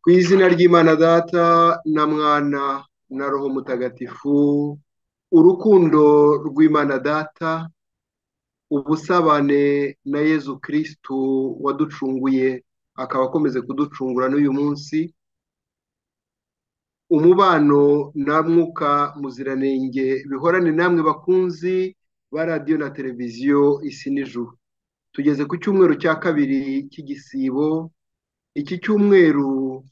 Ku izina ry'Imana Data na Mwana na Roho Mutagatifu, urukundo rw'Imana Data, ubusabane na Yezu Kristu waducunguye akaba akomeze kuducungura n'uyu munsi, umubano na Mwuka Muziranenge bihorane namwe bakunzi ba radiyo na televiziyo isi n'ijuru. Tugeze ku cyumweru cya kabiri cy'igisibo, iki cyumweru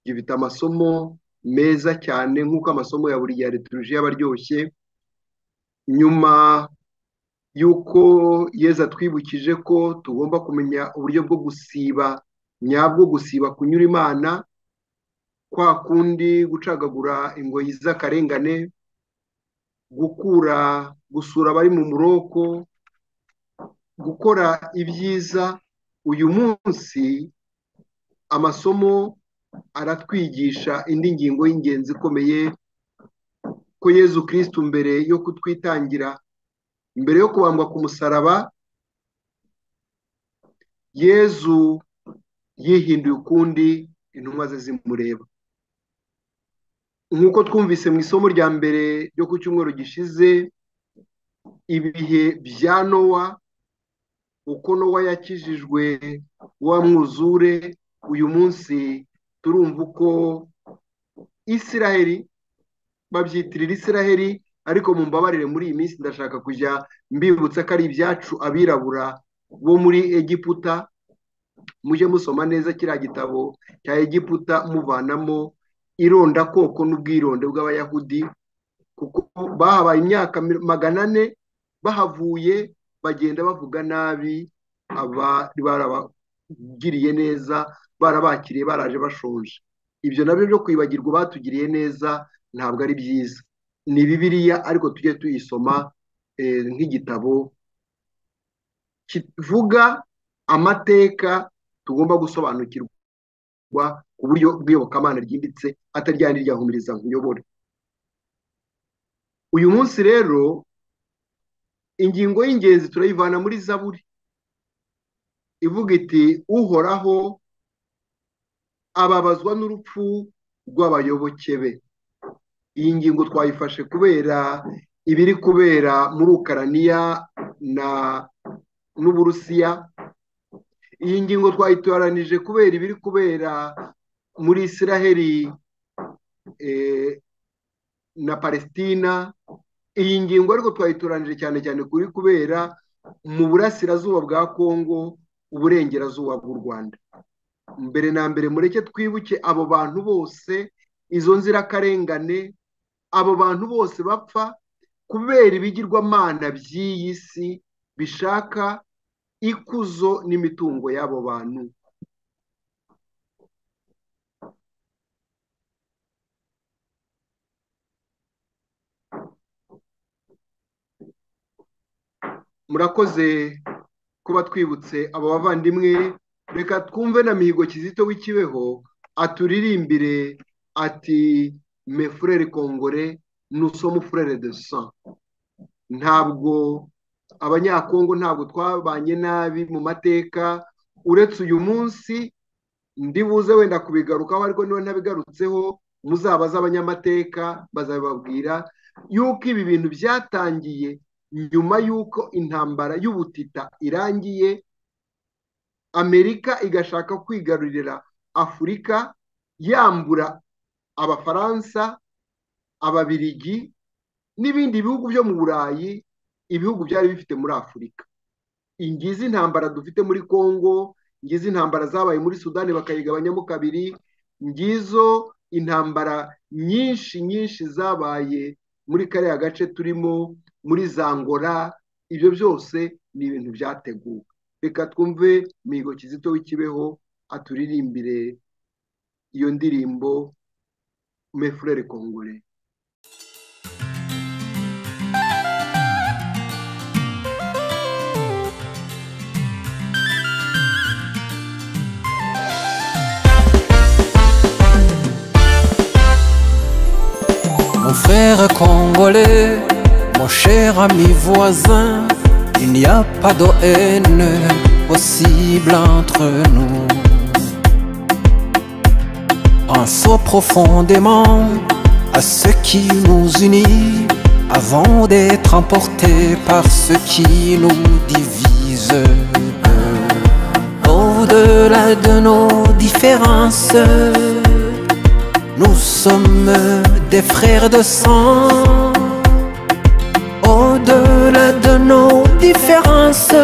gifite amasomo meza cyane nk'uko amasomo ya buri gihe turuji aba aryoshye, nyuma y'uko Yezu atwibukije ko tugomba kumenya uburyo bwo gusiba nyabwo, gusiba kunyura Imana, kwa kundi gucagagura ingoyi z'akarengane, gukura gusura abari mu muroko, gukora ibyiza, uyu munsi amasomo aratwigisha indi ngingo y'ingenzi ikomeye ko Yezu Kristu mbere yo kutwitangira, mbere yo kubambwa ku musaraba, Yezu yihinduye ukundi intumwa ze zimureba. Nk'uko twumvise mu isomo rya mbere ryo ku cyumweru gishize, ibihe bya Nowa, uko Nowa yakijijwe wa mwuzure, uyu munsi turumva uko Isiraheli, babyitirira Isiraheli ariko mu mbabarire muri iyi minsi ndashaka kujya mbibutsa ko ari ibyacu abirabura bo muri Egiputa, mujye musoma neza kiriya gitabo cya Egiputa muvanamo irondakoko n'ubwironde bw'abayahudi kuko bahabaye imyaka magana ane bahavuye bagenda bavuga nabi abari barabagiriye neza barabakiriye baraje bashonje ibyo nabyo byo kwibagirwa batugiriye neza ntabwo ari byiza ni bibiriya ariko tujye tuyisoma nk'igitabo kivuga amateka tugomba gusobanukirwa ku buryo bw'iyobokamana ryimbitse ataryandi ryahumiriza nkuyobore uyu munsi rero ingingo y'ingenzi turayivana muri zaburi ivuga iti uhoraho ababazwa n'urupfu rw'abayoboke be iyi ngingo twayifashe kubera ibiri kubera muri ukaraniya na n'uburusiya iyi ngingo twayitoranije kubera ibiri kubera muri isiraheli na palesitina iyi ngingo ariko twayitoranije cyane cyane kuri kubera mu burasirazuba bwa kongo uburengerazuba bw'u rwanda mbere na mbere mureke twibuke abo bantu bose izo nzirakarengane abo bantu bose bapfa kubera ibigirwamana by'iyi si bishaka ikuzo n'imitungo y'abo bantu murakoze kuba twibutse abo bavandimwe reka twumve na mihigo kizito w'ikibeho aturirimbire ati mefurere kongore nusomo furere de san ntabwo abanyakongo ntabwo twabanye nabi mu mateka uretse uyu munsi ndibuze wenda kubigarukaho ariko niba ntabigarutseho muzabaze abanyamateka bazabibabwira yuko ibi bintu byatangiye nyuma y'uko intambara y'ubutita irangiye amerika igashaka kwigarurira afurika yambura abafaransa ababirigi n'ibindi bihugu byo mu burayi ibihugu byari bifite muri afurika ingizi intambara dufite muri congo ngizi intambara zabaye muri sudani bakayigabanyamo kabiri ngizo intambara nyinshi nyinshi zabaye muri kariya gace turimo muri zangora ibyo byose ni ibintu byateguwe reka twumve mihigo kizito w'ikibeho aturirimbire iyo ndirimbo mefurere kongore Mon frère congolais, mon cher ami voisin, il n'y a pas de haine possible entre nous. Pensons profondément à ce qui nous unit avant d'être emportés par ce qui nous divise. Au-delà de nos différences, nous sommes des frères de sang. Au-delà de nos différences,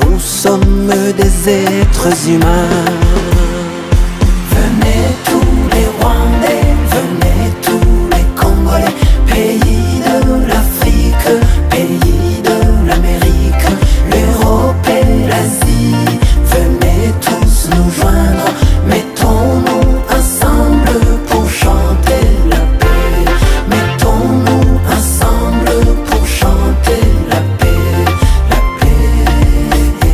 nous sommes des êtres humains. Venez tous les Rwandais, venez tous les Congolais, pays de l'Afrique, pays de l'Amérique, l'Europe et l'Asie. Venez tous nous joindre, mettons-nous ensemble pour chanter la paix. Mettons-nous ensemble pour chanter la paix, la paix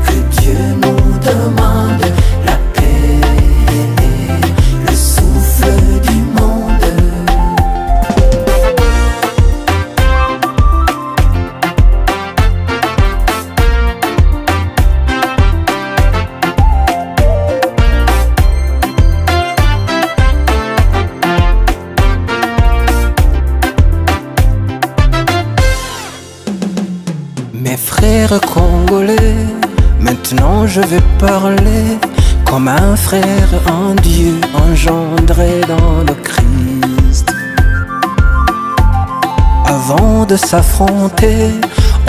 que Dieu nous demande, la paix, le souffle du monde. Mes frères congolais, maintenant je vais parler comme un frère en Dieu engendré dans le Christ. Avant de s'affronter,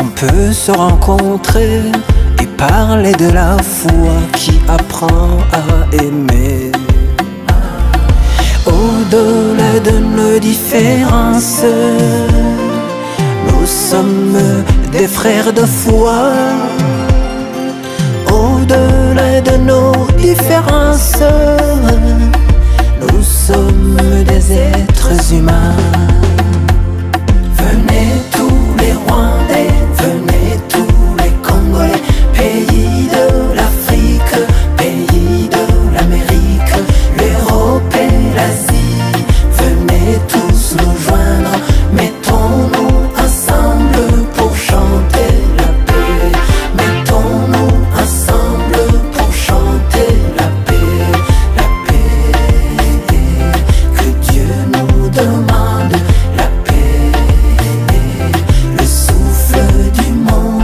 on peut se rencontrer et parler de la foi qui apprend à aimer. Au-delà de nos différences, nous sommes des frères de foi. Au-delà de nos différences, nous sommes des êtres humains. Venez tous les Rwandais, venez tous les Congolais, pays de l'Afrique, pays de l'Amérique, l'Europe et l'Asie. Venez tous nous joindre, mettons-nous ensemble pour chanter la paix. Mettons-nous ensemble pour chanter la paix, la paix que Dieu nous demande, la paix, le souffle du monde.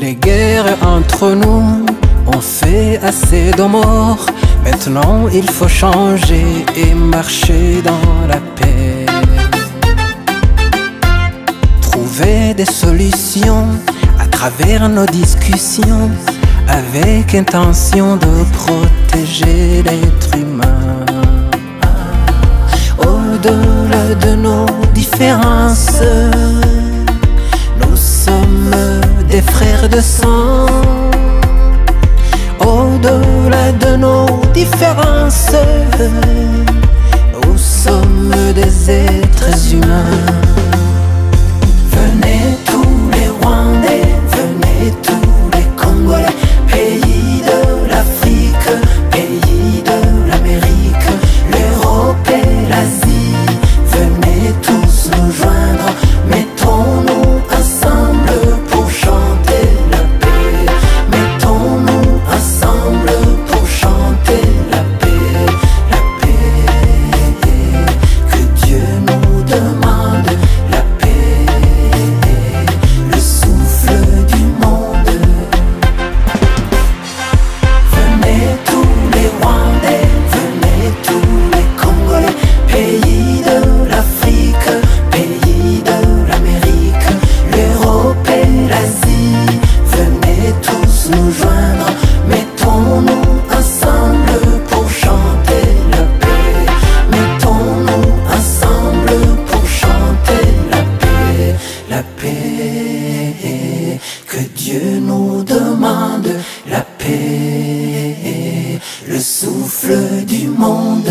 Les guerres entre nous ont fait assez de morts. Maintenant, il faut changer et marcher dans la paix. Trouver des solutions à travers nos discussions avec intention de protéger l'être humain. Au-delà de nos différences, nous sommes des frères de sang. Au-delà de nos différences, nous sommes des êtres humains. Venez tous les Rwandais, venez tous les Congolais, pays de l'Afrique, pays de l'Amérique, l'Europe et l'Asie. Venez tous nous joindre, mettons-nous ensemble pour chanter la paix. Mettons-nous ensemble pour chanter la paix, la paix que Dieu nous demande, la paix, le souffle du monde. Venez tous les Rwandais, venez tous les Congolais, pays de l'Afrique, pays de l'Amérique, l'Europe et l'Asie. Venez tous nous joindre, mettons-nous ensemble pour chanter la paix. Mettons-nous ensemble pour chanter la paix, la paix que Dieu nous demande, la paix, le souffle du monde.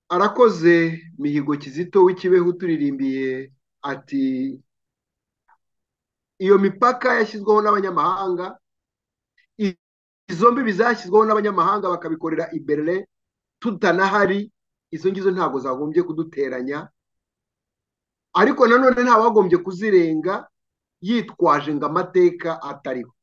arakoze mihigo kizito w'ikibeho uturirimbiye ati iyo mipaka yashyizweho n'abanyamahanga izo mbibi zashyizweho n'abanyamahanga bakabikorera i Berlin tutanahari izo ngizo ntabwo zagombye kuduteranya ariko nanone nta wagombye kuzirenga yitwaje ngo amateka atariho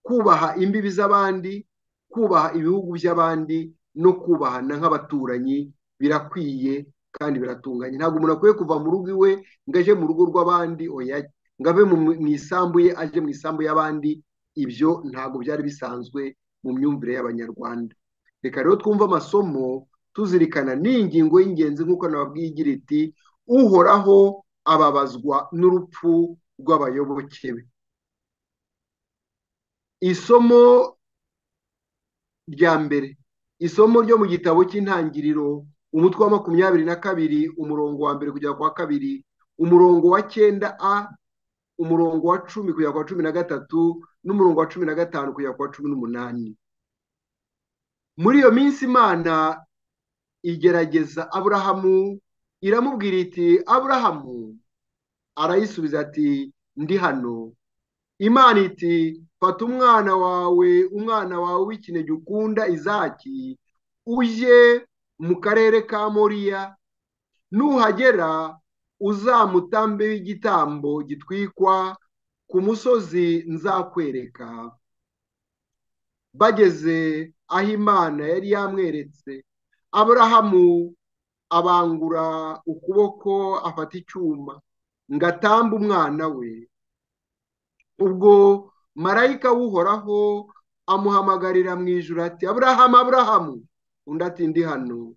kubaha imbibi z'abandi kubaha ibihugu by'abandi no kubaha na nk'abaturanyi birakwiye kandi biratunganye ntabwo umuntu akwiye kuva mu rugo iwe ngo ajye mu rugo rw'abandi oya ngo ave mu isambu ye ajye mu isambu y'abandi ibyo ntabwo byari bisanzwe mu myumvire y'abanyarwanda reka rero twumve amasomo tuzirikana n'ingingo y'ingenzi nk'uko nababwiye igira iti uhoraho ababazwa n'urupfu rw'abayoboke be isomo rya mbere isomo ryo mu gitabo cy'intangiriro umutwe wa makumyabiri na kabiri umurongo wa mbere kugera ku wa kabiri umurongo wa cyenda a umurongo wa cumi kugera ku wa cumi na gatatu n'umurongo wa cumi na gatanu kugera ku wa cumi n'umunani muri iyo minsi imana igerageza aburahamu iramubwira iti aburahamu arayisubiza ati ndi hano imana iti fata umwana wawe umwana wawe w'ikinege ukunda izaki ujye mu karere ka moriya nuhagera uzamutambe w'igitambo gitwikwa ku musozi nzakwereka bageze aho imana yari yamweretse aburahamu abangura ukuboko afata icyuma ngo atambe umwana we ubwo marayika w'uhoraho amuhamagarira mu ijoro ati aburahamu aburahamu undi ati ndi hano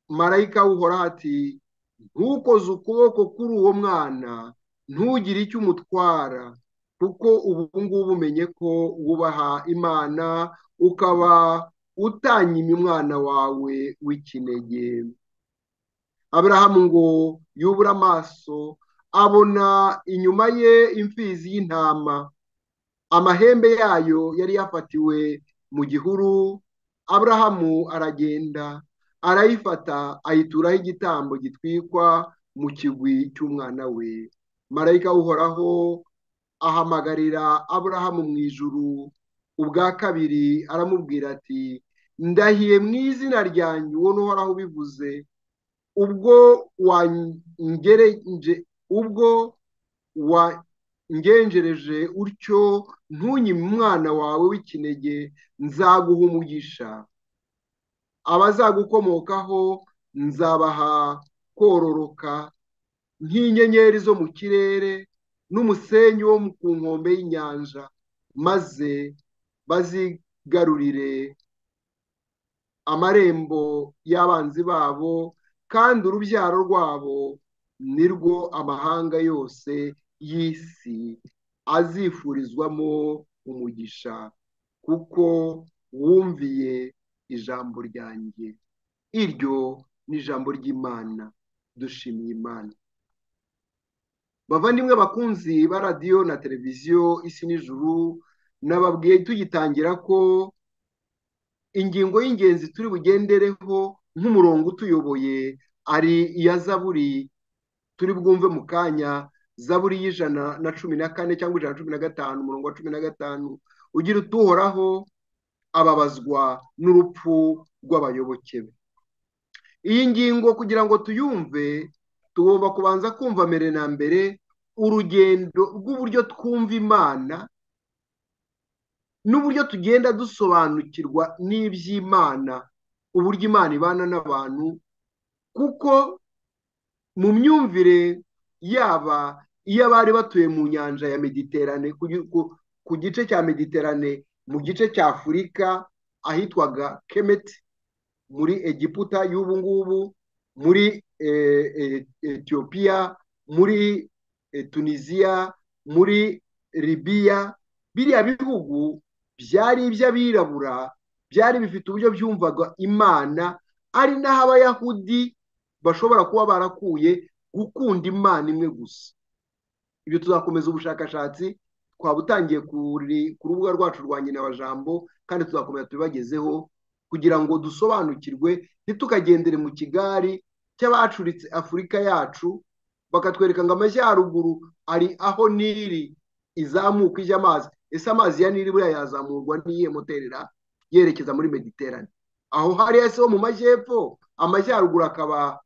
marayika w'uhoraho ati ntukoze ukuboko kuri uwo mwana ntugire icyo umutwara kuko ubu ngubu umenye ko wubaha imana ukaba utanyimye umwana wawe w'ikinege aburahamu ngo yubure amaso abona inyuma ye imfizi y'intama amahembe yayo yari yafatiwe mu gihuru aburahamu aragenda arayifata ayituraho igitambo gitwikwa mu kigwi cy'umwana we marayika uhoraho ahamagarira aburahamu mu ijuru ubwa kabiri aramubwira ati ndahiye mu izina ryanjye uwo ntuhoraho ubivuze ubwo ubwo wangenjereje utyo ntunyime umwana wawe w'ikinege nzaguha umugisha abazagukomokaho nzabaha kororoka nk'inyenyeri zo mu kirere n'umusenyi wo ku nkombe y'inyanja maze bazigarurire amarembo y'abanzi babo kandi urubyaro rwabo nirwo amahanga yose y'isi azifurizwamo umugisha kuko wumviye ijambo ryanjye iryo ni ijambo ry'imana dushimiye imana bavandimwe bakunzi ba radiyo na televiziyo isi n'ijuru nababwiye tugitangira ko ingingo y'ingenzi turi bugendereho nk'umurongo utuyoboye ari iya zaburi turi bwumve mu kanya zaburi y'ijana na cumi na kane cyangwa ijana na cumi na gatanu umurongo wa cumi na gatanu ugira utuhoraho ababazwa n'urupfu rw'abayoboke be iyi ngingo kugira ngo tuyumve tugomba kubanza kumva mbere na mbere urugendo rw'uburyo twumva imana n'uburyo tugenda dusobanukirwa n'iby'imana uburyo imana ibana n'abantu kuko mu myumvire yaba iy'abari batuye mu nyanja ya mediterane ku gice cya mediterane mu gice cya afurika ahitwaga kemeti muri egiputa y'ubu ngubu muri etiyopiya muri tunisiya muri libiya biriya bihugu byari iby'abirabura byari bifite uburyo byumvaga imana ari naho abayahudi bashobora kuba barakuye gukunda imana imwe gusa ibyo tuzakomeza ubushakashatsi twaba utangiye ku rubuga rwacu rwa nyina wa jambo kandi tuzakomeza tubibagezeho kugira ngo dusobanukirwe ntitukagendere mu kigari cy'abacuritse afurika yacu bakatwereka ngo amajyaruguru ari aho niri izamuka ijya amazi ese amazi ya niri buriya yazamurwa n'iyihe moterera yerekeza muri mediterane aho hariya se ho mu majyepfo amajyaruguru akaba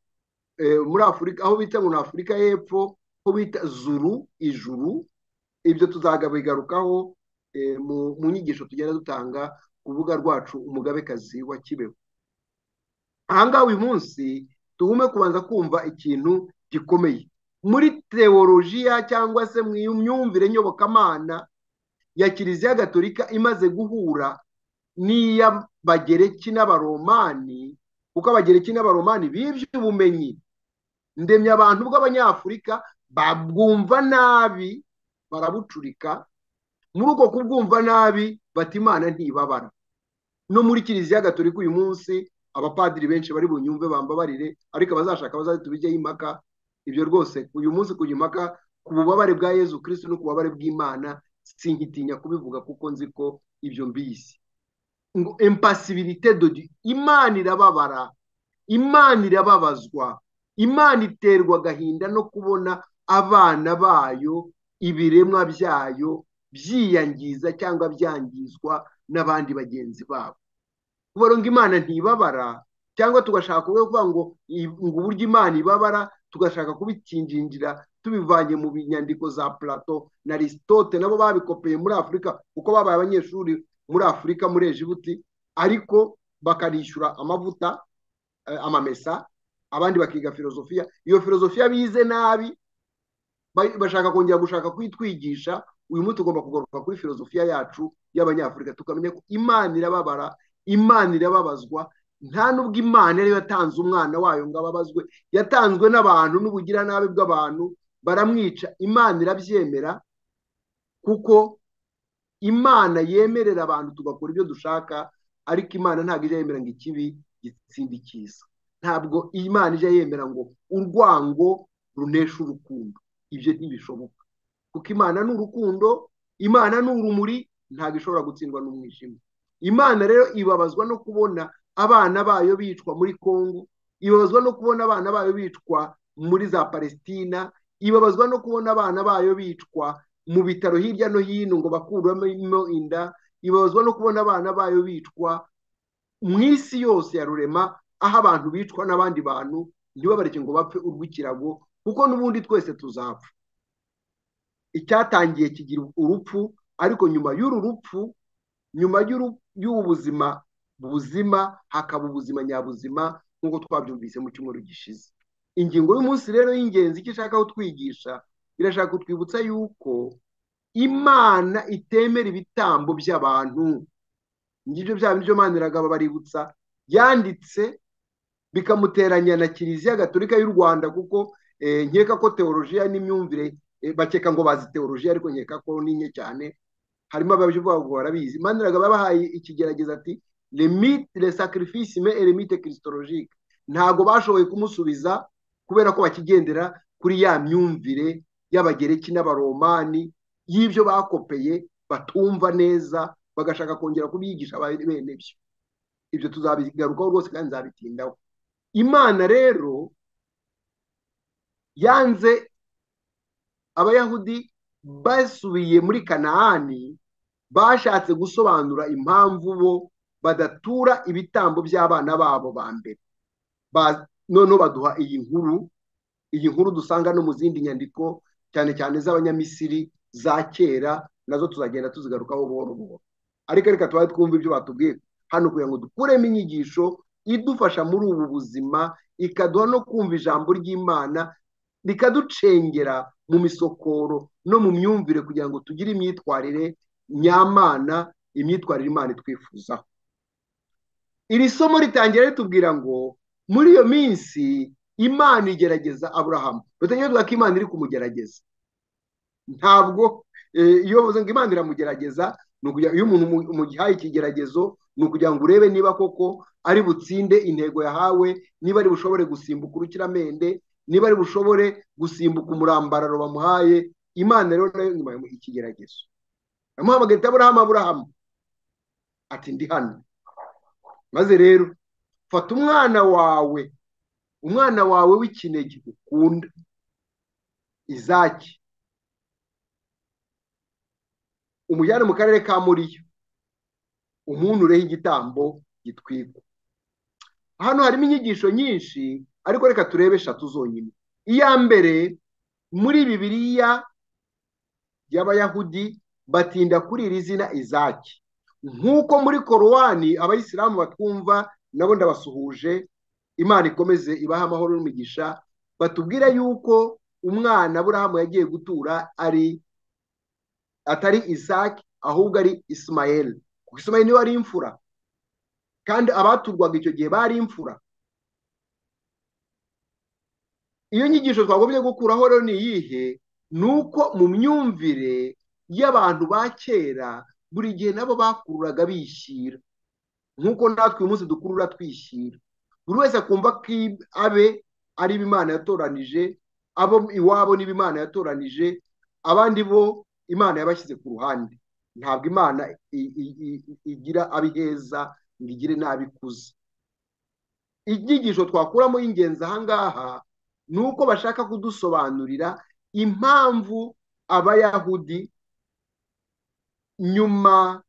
muri afurika aho bita ngo ni afurika y'epfo ho bita zuru ijuru ibyo tuzagabigarukaho mu nyigisho tugenda dutanga ku rubuga rwacu umugabekazi wa kibeho ahangaha uyu munsi tugume kubanza kumva ikintu gikomeye muri teolojiya cyangwa se mu myumvire nyobokamana ya kiliziya gatolika imaze guhura n'iy'abagereki n'abaromani kuko abagereki n'abaromani b'iby'ubumenyi ndemya abantu bw'abanyafurika babwumva nabi barabucurika muri uko kubwumva nabi bati imana ntibabara no muri kiliziya gatolika uyu munsi abapadiri benshi bari bunyumve bambabarire ariko abazashaka bazaze tubijyeho impaka ibyo rwose uyu munsi kujya impaka ku bubabare bwa yezu kirisiti no ku bubabare bw'imana sinkitinya kubivuga kuko nzi ko ibyo mbizi ngo empasibirite dodi imana irababara imana irababazwa imana iterwa agahinda no kubona abana bayo ibiremwa byayo byiyangiza cyangwa byangizwa n'abandi bagenzi babo kubera ngo imana ntibabara cyangwa tugashaka kuvuga ngo ngo uburyo imana ibabara tugashaka kubikinjinjira tubivanye mu nyandiko za plato na lisitote nabo babikopeye muri afurika kuko babaye abanyeshuri muri afurika muri ejibuti ariko bakarishyura amavuta amamesa abandi bakiga filozofiya iyo filozofiya bize nabi bashaka kongera gushaka kuyitwigisha uyu munsi tugomba kugaruka kuri filozofiya yacu y'abanyafurika tukamenya ko imana irababara imana irababazwa nta n'ubwo imana ariyo yatanze umwana wayo ngo ababazwe yatanzwe n'abantu n'ubugiranabi bw'abantu baramwica imana irabyemera kuko imana yemerera abantu tugakora ibyo dushaka ariko imana ntabwo ijya yemera ngo ikibi gitsinde icyiza ntabwo imana ijya yemera ngo urwango runesha urukundo ibyo ntibishoboka kuko imana ni urukundo imana ni urumuri ntabwo ishobora gutsindwa n'umwijima imana rero ibabazwa no kubona abana bayo bicwa muri congo ibabazwa no kubona abana bayo bicwa muri za palesitina ibabazwa no kubona abana bayo bicwa mu bitaro hirya no hino ngo bakuremo inda ibabazwa no kubona abana bayo bicwa mu isi yose ya rurema aho abantu bicwa n'abandi bantu ntibabareke ngo bapfe urw'ikirago kuko n'ubundi twese tuzapfa icyatangiye kigira urupfu ariko nyuma y'uru rupfu nyuma y'ubu buzima buzima hakaba ubuzima nyabuzima nk'uko twabyumvise mu cyumweru gishize ingingo y'umunsi rero y'ingenzi icyo ishaka kutwigisha irashaka kutwibutsa yuko imana itemera ibitambo by'abantu ngibyo bya byo mwana iragaba baributsa yanditse bikamuteranya na kiliziya gatolika y'u rwanda kuko nkeka ko teolojiya n'imyumvire bakeka ngo bazi teolojiya ariko nkeka ko ni nke cyane harimo abaje ngo barabizi maniraga babahaye ikigerageza ati le sacrifice me eremite christologique ntago bashoboye kumusubiza kubera ko bakigendera kuri ya myumvire y'abagereki n'abaromani y'ibyo bakopeye batumva neza bagashaka kongera kubigisha bene byo ibyo tuzabigarukaho rwose kandi nzabitindaho imana rero yanze abayahudi basubiye muri kanaani bashatse gusobanura impamvu bo badatura ibitambo by'abana babo ba mbere noneho baduha iyi nkuru iyi nkuru dusanga no mu zindi nyandiko cyane cyane z'abanyamisiri za kera nazo tuzagenda tuzigarukaho buhoro buhoro ariko reka tubaye twumva ibyo batubwiye hano kugira ngo dukuremo inyigisho idufasha muri ubu buzima ikaduha no kumva ijambo ry'imana rikaducengera mu misokoro no mu myumvire kugira ngo tugire imyitwarire nyamana imyitwarire imana itwifuzaho iri somo ritangira ritubwira ngo muri iyo minsi imana igerageza aburahamu batangira ko imana iri kumugerageza ntabwo iyo bavuze ngo imana iramugerageza ni ukugira iyo umuntu umugihaye ikigeragezo ni ukugira ngo urebe niba koko ari butsinde intego yahawe niba ari bushobore gusimbuka urukiramende niba ari bushobore gusimbuka umurambararo bamuhaye imana rero nayo nyuma ikigeragezo amuhamagaye aburahamu aburahamu ati ndi hano maze rero fata umwana wawe umwana wawe w'ikinege ukunda izaki umujyane mu karere ka muriyo umunureho igitambo gitwikwa hano harimo inyigisho nyinshi ariko reka turebe eshatu zonyine iya mbere muri bibiriya y'abayahudi batinda kuri iri zina izaki nk'uko muri korowani abayisilamu batwumva nabo ndabasuhuje imana ikomeze ibaha amahoro n'umugisha batubwira yuko umwana burahamu yagiye gutura ari atari isaki ahubwo ari isimayeli kuko isimayeli niwe ari imfura kandi abaturwaga icyo gihe bari imfura iyo nyigisho twagombye gukuraho rero ni iyihe ni uko mu myumvire y'abantu ba kera buri gihe nabo bakururaga bishyira nk'uko natwe uyu munsi dukurura twishyira buri wese akumva ko abe ari imana yatoranije abo iwabo niba imana yatoranije abandi bo imana yabashyize ku ruhande ntabwo imana igira abiheza ngo igire n'abikuze inyigisho twakuramo y'ingenzi ahangaha ni uko bashaka kudusobanurira impamvu abayahudi nyuma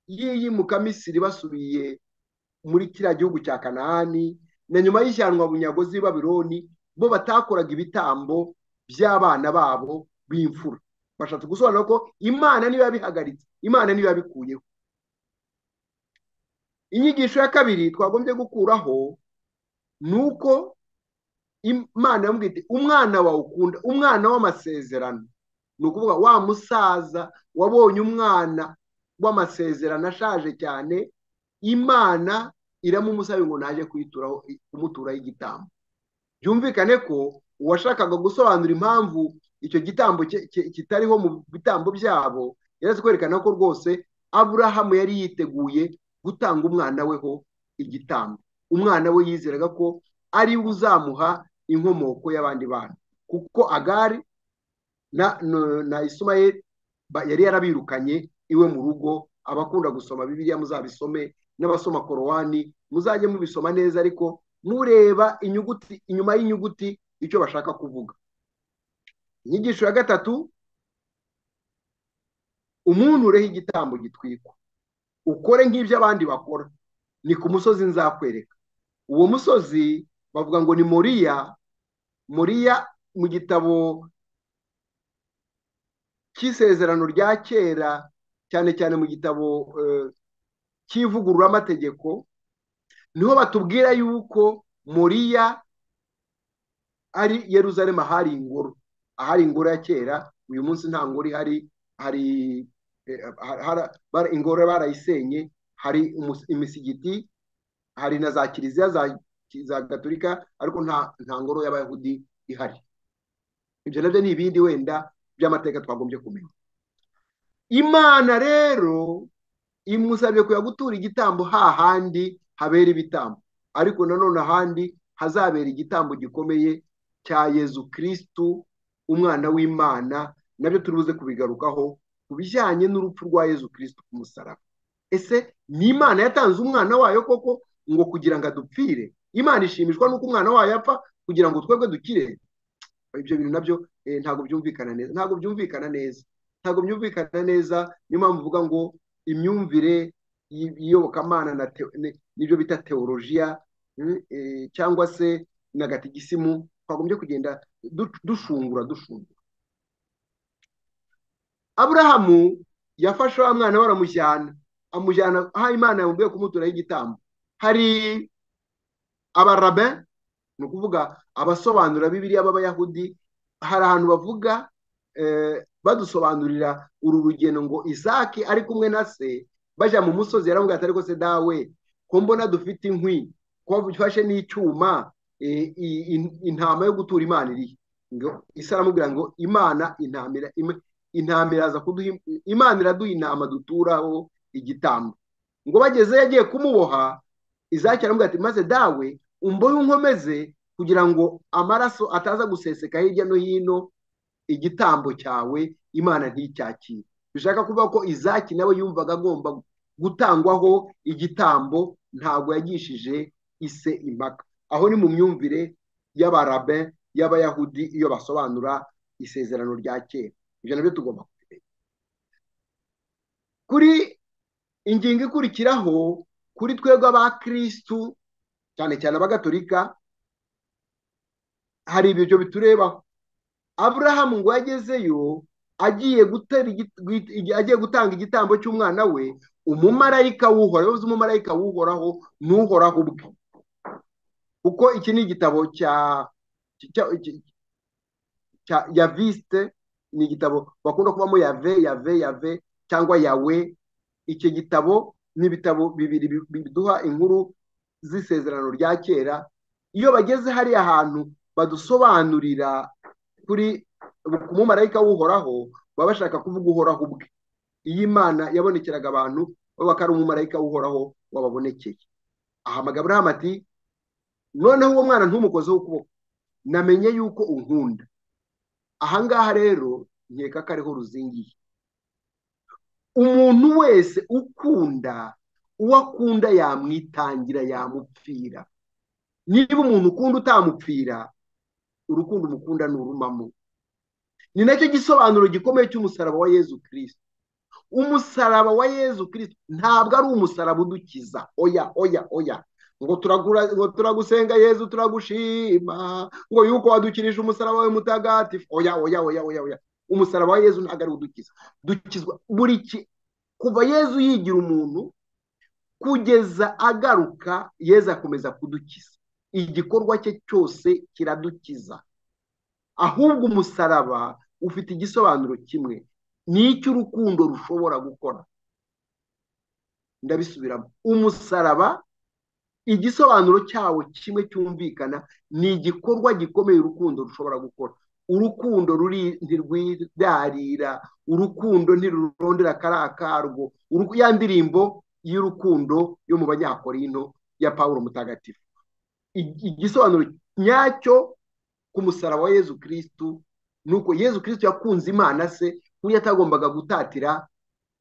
y'iyimuka misiri basubiye muri kiriya gihugu cya kanahani na nyuma y'ishyirwa bunyagozi y'ibabironi bo batakoraga ibitambo by'abana babo b'imfura bashatse gusobanura ko imana niba bihagaritse imana niba bikuyeho inyigisho ya kabiri twagombye gukuraho ni uko imana yamwite umwana wawe ukunda umwana w'amasezerano ni ukuvuga wa musaza wabonye umwana w'amasezerano ashaje cyane imana iramumusaba ngo naje kuyituraho kumuturaho igitambo byumvikane ko uwashakaga gusobanura impamvu icyo gitambo kitariho mu bitambo byabo yari kwerekana ko rwose aburahamu yari yiteguye gutanga umwana weho igitambo umwana we yizeraga ko ari we uzamuha inkomoko y'abandi bantu kuko agari na na Ismael yari yarabirukanye iwe mu rugo abakunda gusoma bibiliya muzabisome n'abasoma korowani muzajye mubisoma neza ariko mureba inyuguti inyuma y'inyuguti icyo bashaka kuvuga inyigisho ya gatatu umuntu ureho igitambo gitwikwa ukore nk'ibyo abandi bakora ni ku musozi nzakwereka uwo musozi bavuga ngo ni moriya moriya mu gitabo cy'isezerano rya kera cyane cyane mu gitabo cy'ivugururamategeko niho batubwira yuko moriya ari yeruzalemu ahari ingoro ahari ingoro ya kera uyu munsi nta ngoro ihari hari ingoro barayisenye hari imisigiti hari na za kiliziya za gaturika ariko nta ngoro y'abayahudi ihari ibyo nabyo ni ibindi wenda by'amateka twagombye kumenya imana rero imusabye kujya gutura igitambo hahandi habera ibitambo ariko nanone ahandi hazabera igitambo gikomeye cya yezu kirisitu umwana w'imana nabyo turibuze kubigarukaho ku bijyanye n'urupfu rwa yezu kirisito ku musaraba ese ni imana yatanze umwana wayo koko ngo kugira ngo adupfire imana ishimishwa n'uko umwana wayo apfa kugira ngo twebwe dukire ibyo bintu nabyo ntabwo byumvikana neza ntabwo byumvikana neza ntabwo byumvikana neza niyo mpamvu uvuga ngo imyumvire y'iyobokamana n'ibyo bita teolojiya cyangwa se na gatigisimu twagombye kugenda dushungura dushungura aburahamu yafashe wa mwana we aramujyana amujyana aho imana yamubwiye kumuturaho igitambo hari abarabe ni ukuvuga abasobanura bibiriya b'abayahudi hari ahantu bavuga badusobanurira uru rugendo ngo isake ari kumwe na se bajya mu musozi yaramubwira ati ariko se dawe ko mbona dufite inkwi ko dufashe n'icyuma intama yo gutura imana irihe isa aramubwira ngo imana intamira intama iraza kuduha imana iraduha intama duturaho igitambo ngo bagezeyo agiye kumuboha izakira aramubwira ati maze dawe umbohe unkomeze kugira ngo amaraso ataza guseseka hirya no hino igitambo cyawe imana nticyakire bishaka kuvuga ko izaki nawe yumvaga agomba gutangwaho igitambo ntabwo yagishije ise impaka aho ni mu myumvire y'abarabe y'abayahudi iyo basobanura isezerano rya kera ibyo nabyo tugomba kubimenya kuri ingingo ikurikiraho kuri twebwe abakirisitu cyane cyane abagatolika hari ibyo biturebaho aburahamu ngo yagezeyo agiye agiye gutanga igitambo cy'umwana we umumarayika w'uhoraho uzi umumarayika w'uhoraho n'uhoraho ubwe kuko iki ni igitabo cya ya visite ni igitabo bakunda kubamo yave yave yave cyangwa yawe iki gitabo ni ibitabo bibiri biduha inkuru z'isezerano rya kera iyo bageze hariya hantu badusobanurira kuri umumarayika w'uhoraho baba bashaka kuvuga uhoraho ubwe iyo imana yabonekeraga abantu bavuga ko ari umumarayika w'uhoraho wababonekeye ahamagara Aburahamu ati noneho uwo mwana ntumukozeho ukuboko namenye yuko unkunda ahangaha rero nkeka ko ariho ruzingiye umuntu wese ukunda uwo akunda yamwitangira yamupfira niba umuntu ukunda utamupfira urukundo umukunda nturumamo ni nacyo gisobanuro gikomeye cy'umusaraba wa yezu kirisiti umusaraba wa yezu kirisiti ntabwo ari umusaraba udukiza oya oya oya ngo turagusenga yezu turagushima ngo yuko wadukirije umusaraba wawe mutagatifu oya oya oya oya oya umusaraba wa yezu ntabwo ari udukiza dukizwa buri kuva yezu yigira umuntu kugeza agaruka yezu akomeza kudukiza igikorwa cye cyose kiradukiza ahubwo umusaraba ufite igisobanuro kimwe ni icy'urukundo rushobora gukora ndabisubiramo umusaraba igisobanuro cyawo kimwe cyumvikana ni igikorwa gikomeye urukundo rushobora gukora urukundo ruri ntirwidarira urukundo ntirurondera kariya karwo ya ndirimbo y'urukundo yo mu banyakorino ya paul mutagatifu igisobanuro nyacyo ku musaraba wa yezu kirisitu ni uko yezu kirisitu yakunze imana se ku buryo atagombaga gutatira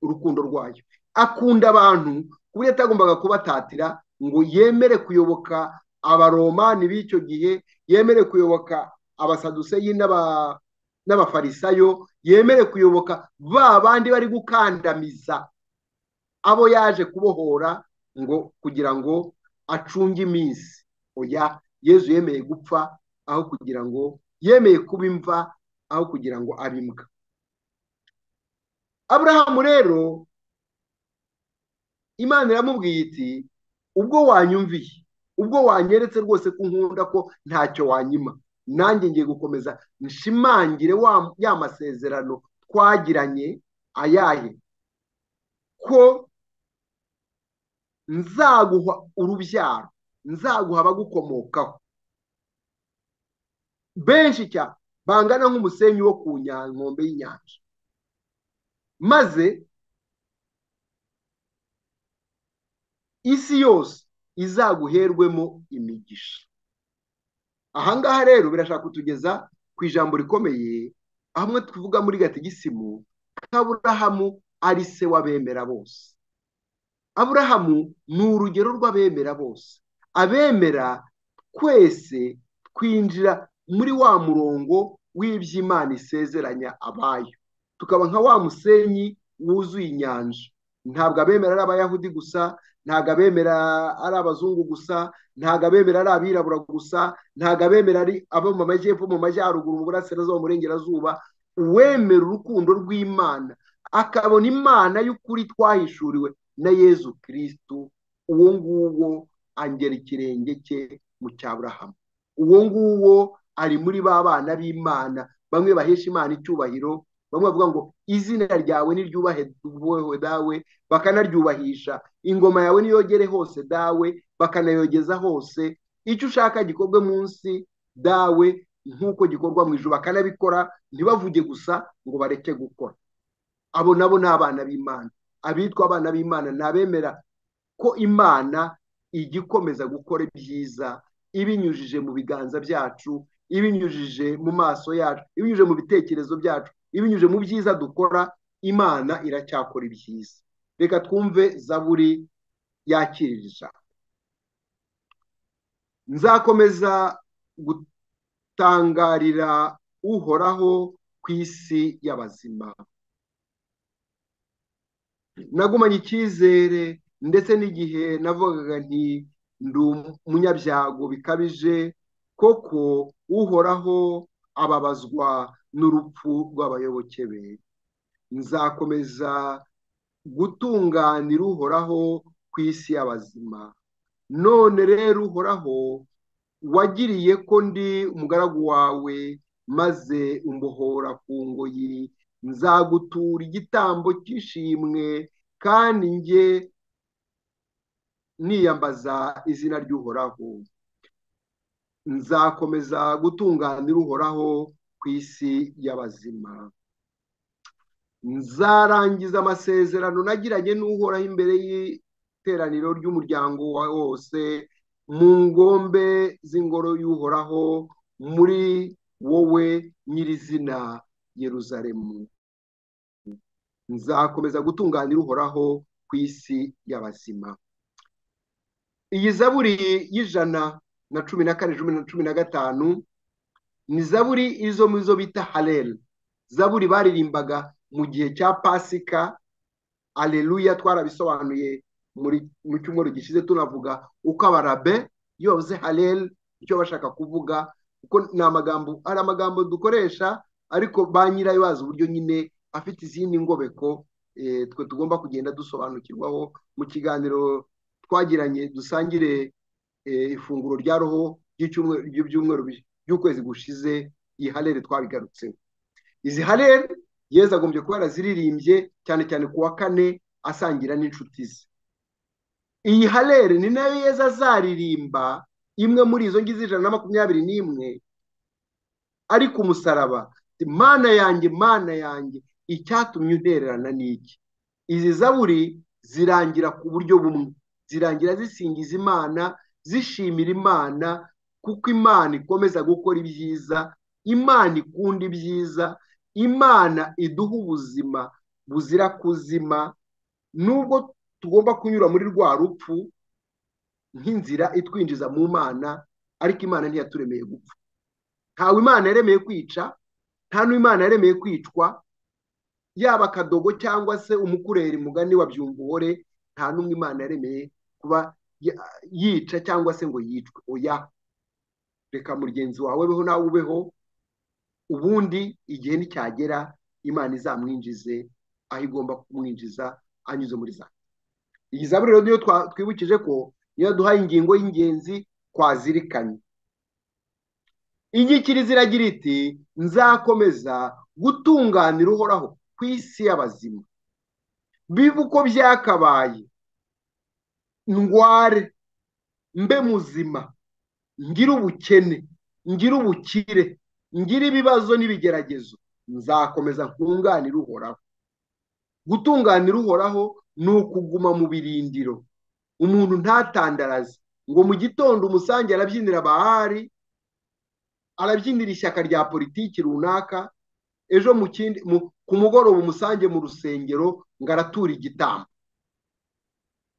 urukundo rwayo akunda abantu ku buryo atagombaga kubatatira ngo yemere kuyoboka abaromani b'icyo gihe yemere kuyoboka abasaduseyi n'abafarisayo yemere kuyoboka ba bandi bari gukandamiza abo yaje kubohora ngo kugira ngo acunge iminsi oya yezu yemeye gupfa aho kugira ngo yemeye kuba imva aho kugira ngo abe imbwa aburahamu rero imana iramubwiye iti ubwo wanyumviye ubwo wanyeretse rwose ko nkunda ko ntacyo wanyima nanjye ngiye gukomeza nshimangire ya masezerano twagiranye ayahe ko nzaguha urubyaro nzaguha abagukomokaho benshi cyane bangana nk'umusenyi wo ku nkombe y'inyanja maze isi yose izaguherwemo imigisha ahangaha rero birashaka kutugeza ku ijambo rikomeye hamwe tuvuga muri gatigisimu kaburahamu ari se w'abemera bose aburahamu ni urugero rw'abemera bose abemera twese twinjira muri wa murongo w'iby'imana isezeranya abayo tukaba nka wa musenyi wuzuye inyanja ntabwo abemera ari abayahudi gusa ntabwo abemera ari abazungu gusa ntabwo abemera ari abirabura gusa ntabwo abemera ari abo mu majyepfo mu majyaruguru mu burasirazuba mu burengerazuba uwemera urukundo rw'imana akabona imana y'ukuri twahishuriwe na yezu kirisitu uwo nguwo angera ikirenge cye mu cya burahamu uwo nguwo ari muri ba bana b'imana bamwe bahesha imana icyubahiro bamwe bavuga ngo izina ryawe niryubahewe dawe bakanaryubahisha ingoma yawe niyogere hose dawe bakanayogeza hose icyo ushaka gikorwe munsi dawe nk'uko gikorwa mu ijoro bakanabikora ntibavuge gusa ngo bareke gukora abo nabo ni abana b'imana abitwa abana b'imana ni abemera ko imana igikomeza gukora ibyiza ibinyujije mu biganza byacu ibinyujije mu maso yacu ibinyujije mu bitekerezo byacu ibinyujije mu byiza dukora imana iracyakora ibyiza reka twumve zaburi yakirira ijambo nzakomeza gutangarira uhoraho ku isi y'abazima nagumanye icyizere ndetse n'igihe navugaga nti ndi umunyabyago bikabije koko uhoraho ababazwa n'urupfu rw'abayoboke be nzakomeza gutunganira uhoraho ku isi y'abazima none rero uhoraho wagiriye ko ndi umugaragu wawe maze umbohora ku ngoyi nzagutura igitambo cy'ishimwe kandi njye niyambaza izina ry'uhoraho nzakomeza gutunganira uhoraho ku isi y'abazima nzarangiza amasezerano nagiranye n'uhoraho imbere y'iteraniro ry'umuryango wa wose mu ngombe z'ingoro y'uhoraho muri wowe nyirizina yeruzaremu nzakomeza gutunganira uhoraho ku isi y'abazima iyi zaburi y'ijana na cumi na kane na cumi na gatanu ni zaburi izo mu zo bita hareri zaburi baririmbaga mu gihe cya pasika aleluya twarabisobanuye mu cyumweru gishize tunavuga uko abarabe iyo bavuze hareri icyo bashaka kuvuga kuko ni amagambo hari amagambo dukoresha ariko ba nyirayo bazi uburyo nyine afite izindi ngobeko twe tugomba kugenda dusobanukirwaho mu kiganiro twagiranye dusangire ifunguro rya roho ry'ibyumweru by'ukwezi gushize iyi hareri twabigarutseho izi hareri yezu agombye kuba yaraziririmbye cyane cyane ku wa kane asangira n'inshuti ze iyi hareri ni nayo yezu azaririmba imwe muri izo ngizi ijana na makumyabiri n'imwe ari ku musaraba mana yanjye mana yanjye icyatumye untererana n'iki izi zaburi zirangira ku buryo bumwe zirangira zisingiza imana zishimira imana kuko imana ikomeza gukora ibyiza imana ikunda ibyiza imana iduha ubuzima buzira kuzima nubwo tugomba kunyura muri rwa rupfu nk'inzira itwinjiza mu mana ariko imana ntiyaturemeye gupfa ntawe imana yaremeye kwica nta n'imana yaremeye kwicwa yaba akadogo cyangwa se umukureri mugani wa byumvuhore nta n'umwe imana yaremeye kuba yica cyangwa se ngo yicwe oya reka mugenzi wawe beho nawe ubeho ubundi igihe nticyagera imana izamwinjize aho igomba kumwinjiza anyuze muri za iyi zaburi rero niyo twibukije ko niyo duhaye ingingo y'ingenzi twazirikanye inyikiri ziragira iti nzakomeza gutunganira uhoraho ku isi y'abazima biba uko byakabaye ndware mbe muzima ngire ubukene ngire ubukire ngira ibibazo n'ibigeragezo nzakomeza nkunganire uhoraho gutunganira uhoraho ni ukuguma mu birindiro umuntu ntatandaraze ngo mu gitondo umusange arabyinira bahari arabyinira ishyaka rya politiki runaka ejo ku mugoroba umusange mu rusengero ngo aratura igitambo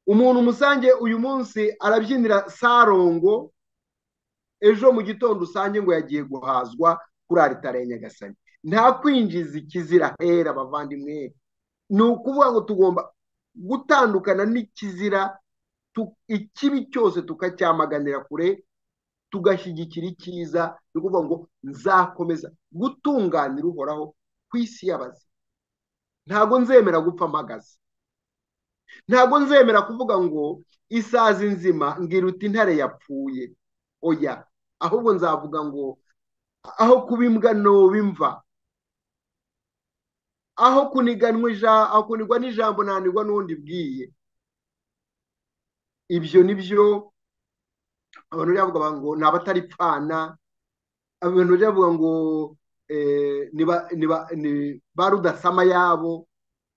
umuntu umusange uyu munsi arabyinira sarongo ejo mu gitondo usange ngo yagiye guhazwa kuri aritari ya nyagasani nta kwinjiza ikizira hera abavandimwe ni ukuvuga ngo tugomba gutandukana n'ikizira ikibi cyose tukacyamaganira kure tugashyigikira icyiza ni ukuvuga ngo nzakomeza gutunganira uhoraho ku isi y'abazima ntabwo nzemera gupfa mpagaze ntabwo nzemera kuvuga ngo isazi nzima ngiruta intare yapfuye oya ahubwo nzavuga ngo aho kuba imbwa ntobe imva aho kunigwa n'ijambo nanirwa n'undi bwiye ibyo ni byo abantu bavuga ngo ni abataripfana abantu bavuga ngo ba rudasama yabo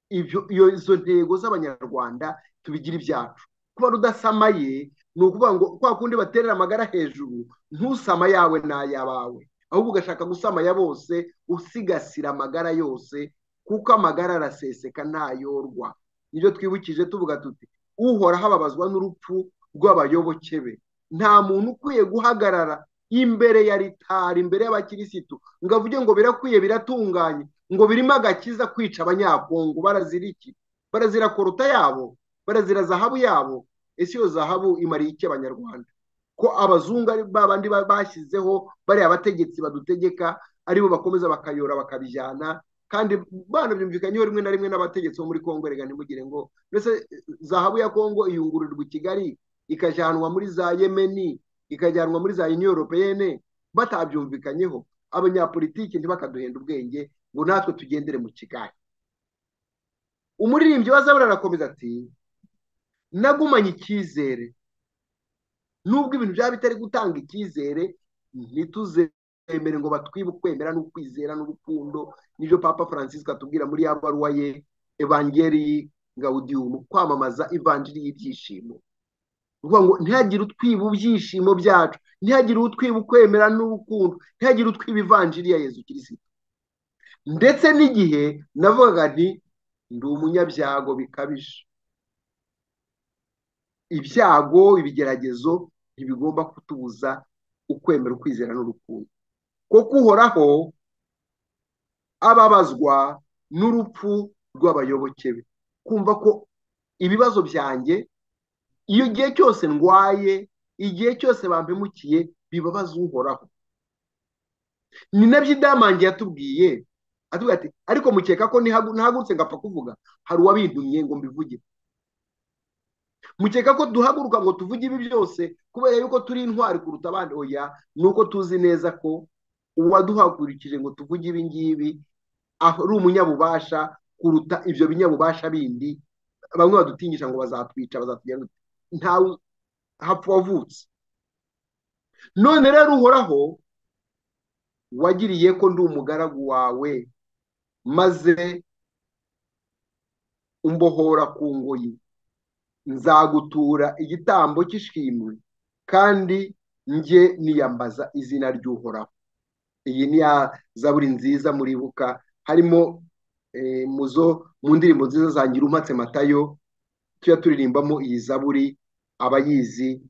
izo ntego z'abanyarwanda tubigira ibyacu kuba rudasamaye ni ukuvuga ngo kwa kundi baterera amagara hejuru ntusama yawe n'ayabawe ahubwo ugashaka gusama ya bose usigasira amagara yose kuko amagara araseseka ntayorwa nibyo twibukije tuvuga tuti uhoraho ababazwa n'urupfu rw'abayoboke be nta muntu ukwiye guhagarara imbere ya ritari imbere y'abakirisitu ngo avuge ngo birakwiye biratunganye ngo birimo agakiza kwica abanyakongo barazira iki barazira koruta yabo barazira zahabu yabo ese iyo zahabu imariye iki abanyarwanda ko abazungu ari ba bandi bashyizeho bariya bategetsi badutegeka aribo bakomeza bakayora bakabijyana kandi banabyumvikanyeho rimwe na rimwe n'abategetsi bo muri kongo reka ntimugire ngo mbese zahabu ya kongo iyungururirwa i kigali ikajyanwa muri za yemeni ikajyanwa muri za union europeyene batabyumvikanyeho abanyapolitiki ntibakaduhenda ubwenge ngo natwe tugendere mu kigali umuririmbyi wa zabura arakomeza ati nagumanye icyizere nubwo ibintu byaba bitari gutanga icyizere ntituzemere ngo batwibe ukwemera n'ukwizera n'urukundo nibyo papa francis atubwira muri ya baruwa ye evangeli gaudium kwamamaza ivanjiri y'ibyishimo ngo ntihagire utwiba ibyishimo byacu ntihagire utwiba ukwemera n'urukundo ntihagire utwiba ivanjiri ya yezu kirisita ndetse n'igihe navugaga nti ndi umunyabyago bikabije ibyago ibigeragezo ntibigomba kutubuza ukwemera ukwizera n'urukundo kuko uhoraho ababazwa n'urupfu rw'abayoboke be kumva ko ibibazo byanjye iyo igihe cyose ndwaye igihe cyose bampemukiye bibabaza uhoraho ni nabyo idamange yatubwiye atubwira ati ariko mukeka ko ntihagurutse ngapfa kuvuga hari uwabintumye ngo mbivuge mukeka ko duhaguruka ngo tuvuge ibi byose kubera yuko turi intwari kuruta abandi oya ni uko tuzi neza ko uwaduhagurikije ngo tuvuge ibi ngibi ari umunyabubasha kuruta ibyo binyabubasha bindi bamwe badutinyisha ngo bazatwica bazatugenda ntawe hapfa wavutse none rero uhoraho wagiriye ko ndi umugaragu wawe maze umbohora ku ngoyi nzagutura igitambo cy'ishimwe kandi njye niyambaza izina ry'uhoraho iyi ni ya zaburi nziza muribuka harimo muzo mu ndirimbo nziza zangira umatse matayo tujya turirimbamo iyi zaburi abayizi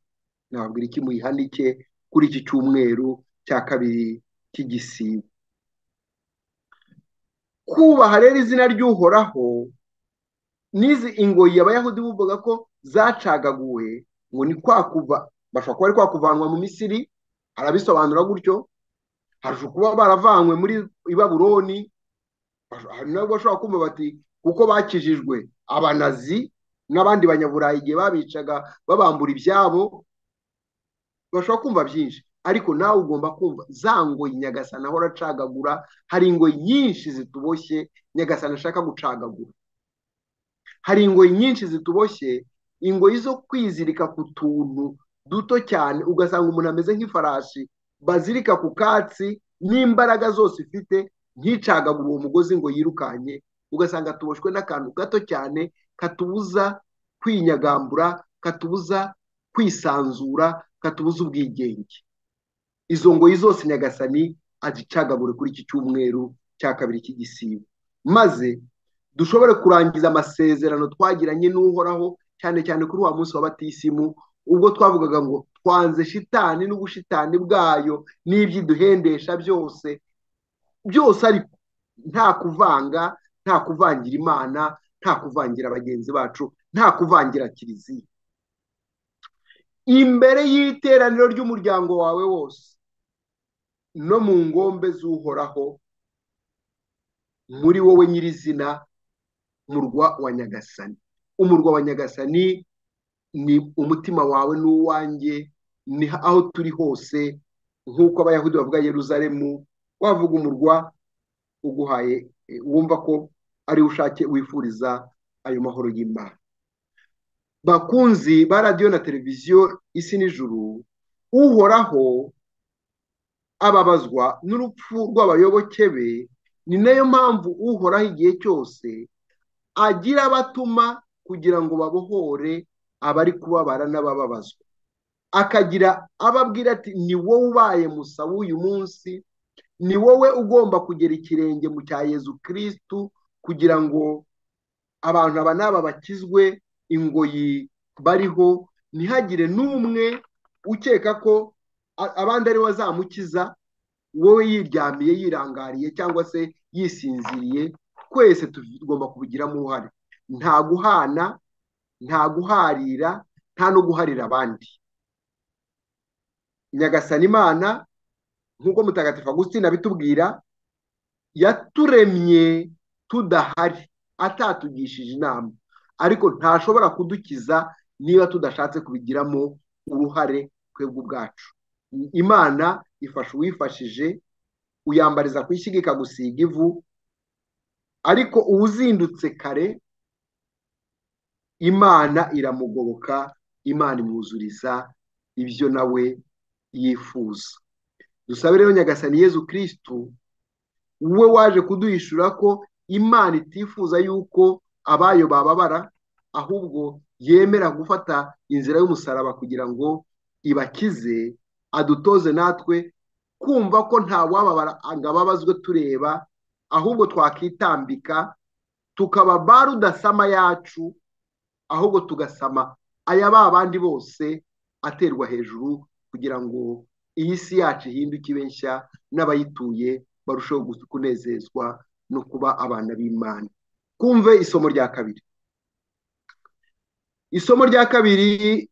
nababwira iki muyihanike kuri iki cyumweru cya kabiri cy'igisibo kubaha rero izina ry'uhoraho n'izi ingoyi abayahudi buvuga ko zacagaguwe ngo ni kwakuva bashobora kuba ari kwakuvanwa mu misiri arabisobanura gutyo harusha kuba baravanywe muri ibaburoni hari nabwo bashobora kumva bati kuko bakijijwe abanazi n'abandi banyaburayi igihe babicaga babambura ibyabo bashobora kumva byinshi ariko nawe ugomba kumva za ngoyi nyagasana ahora acagagura hari ingoyi nyinshi zituboshye nyagasana ashaka gucagagura hari ingoyi nyinshi zituboshye ingoyi zo kwizirika ku tuntu duto cyane ugasanga umuntu ameze nk'ifarashi bazirika ku katsi n'imbaraga zose ifite nticagagure uwo mugozi ngo yirukanye ugasanga tuboshwe n'akantu gato cyane katubuza kwinyagambura katubuza kwisanzura katubuza ubwigenge izo ngoyi zose nyagasani azicagagure kuri iki cyumweru cya kabiri cy'igisibo maze dushobore kurangiza amasezerano twagiranye n'uhoraho cyane cyane kuri wa munsi wa batisimu ubwo twavugaga ngo twanze shitani n'ubushitani bwayo n'iby'iduhendesha byose byose ariko nta kuvanga nta kuvangira imana nta kuvangira bagenzi bacu nta kuvangira kiliziya imbere y'iteraniro ry'umuryango wawe wose no mu ngombe z'uhoraho muri wowe nyirizina murwa wa nyagasani umurwa wa nyagasani ni umutima wawe n'uwanjye ni aho turi hose nk'uko abayahudi bavuga yeruzaremu wavuga umurwa uguhaye wumva ko ari ushake wifuriza ayo mahoro y'imana bakunzi ba radiyo na televiziyo isi n'ijuru uhoraho ababazwa n'urupfu rw'abayoboke be ni nayo mpamvu uhoraho igihe cyose agira abatuma kugira ngo babohore abari kubabara n'abababazwa akagira ababwira ati ni wowe ubaye musa w'uyu munsi ni wowe ugomba kugera ikirenge mu cya yezu kirisitu kugira ngo abantu aba n'aba bakizwe ingoyi bariho ntihagire n'umwe ukeka ko abandi ariwe azamukiza wowe yiryamiye yirangariye cyangwa se yisinziriye twese tugomba kubigiramo uruhare nta guhana nta guharira nta no guharira abandi nyagasana imana nk'uko mutagatifu agustina abitubwira yaturemye tudahari atatugishije inama ariko ntashobora kudukiza niba tudashatse kubigiramo uruhare twebwe ubwacu imana ifasha uwifashije uyambariza ku ishyiga ikagusiga ivu ariko uwuzindutse kare imana iramugoboka imana imwuzuriza ibyo nawe yifuza dusabe rero nyagasani yezu kirisitu wowe waje kuduhishura ko imana itifuza yuko abayo bababara ahubwo yemera gufata inzira y'umusaraba kugira ngo ibakize adutoze natwe kumva ko nta wababara ngo ababazwe tureba ahubwo twakitambika tukaba barudasama yacu ahubwo tugasama aya ba bandi bose aterwa hejuru kugira ngo iyi si yacu ihinduke ibe nshya n'abayituye barusheho kunezezwa no kuba abana b'imana twumve isomo rya kabiri isomo rya kabiri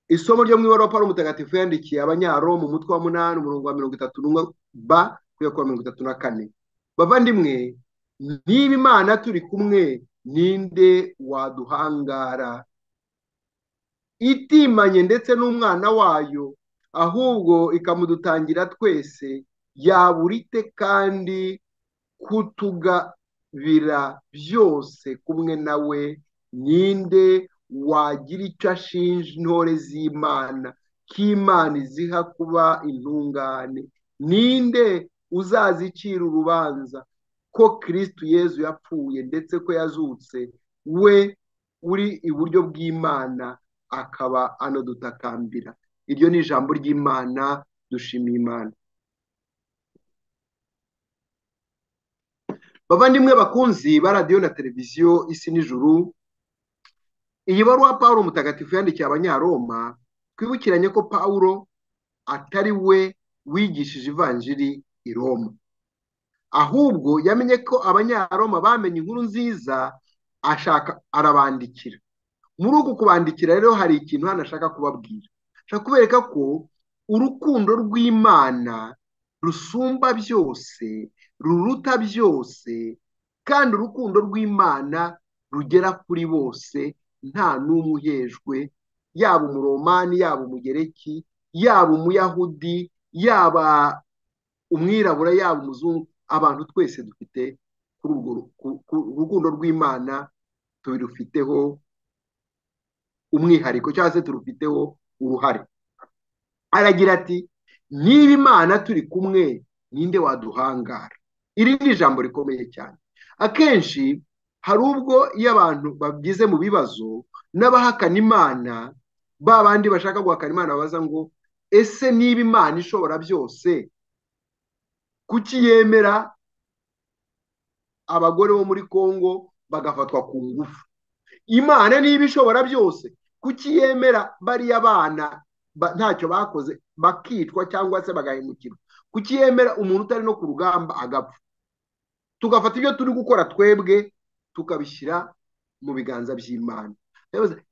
isomo ryo mu ibaruwa umutagatifu yandikiye abanyaro mu mutwe wa munani umurongo wa mirongo itatu n'umwe ba kuri kuwa mirongo itatu na kane bavandimwe niba imana turi kumwe ninde waduhangara itimanye ndetse n'umwana wayo ahubwo ikamudutangira twese yabura ite kandi kutugabira byose kumwe nawe ninde wagira icyo ashinja intore z'imana k'imana iziha kuba intungane ninde uzazicira urubanza ko kirisitu yezu yapfuye ndetse ko yazutse we uri iburyo bw'imana akaba anadutakambira iryo ni ijambo ry'imana dushimiye imana bavandimwe bakunzi ba radiyo na televiziyo isi n'ijuru iyi baruwa paul mutagatifu yandikiye abanyaroma twibukiranye ko paul atari we wigishije ivanjiri i roma ahubwo yamenye ko abanyaroma bamenye inkuru nziza ashaka arabandikira muri uku kubandikira rero hari ikintu hano ashaka kubabwira ashaka kubereka ko urukundo rw'imana rusumba byose ruruta byose kandi urukundo rw'imana rugera kuri bose nta n'umwe uhejwe yaba umuromani yaba umugereki yaba umuyahudi yaba umwirabura yaba umuzungu abantu twese dufite kuri urwo rukundo rw'imana tubirufiteho umwihariko cyangwa se turufiteho uruhare aragira ati niba imana turi kumwe ninde waduhangara iri ni ijambo rikomeye cyane akenshi hari ubwo iyo abantu bagize mu bibazo n'abahakana imana ba bandi bashaka guhakana imana babaza ngo ese niba imana ishobora byose kuki yemera abagore bo muri congo bagafatwa ku ngufu imana niba ishobora byose kuki yemera bariya bana ntacyo bakoze bakicwa cyangwa se bagahemukirwa kuki yemera umuntu utari no ku rugamba agapfa tugafata ibyo turi gukora twebwe tukabishyira mu biganza by'imana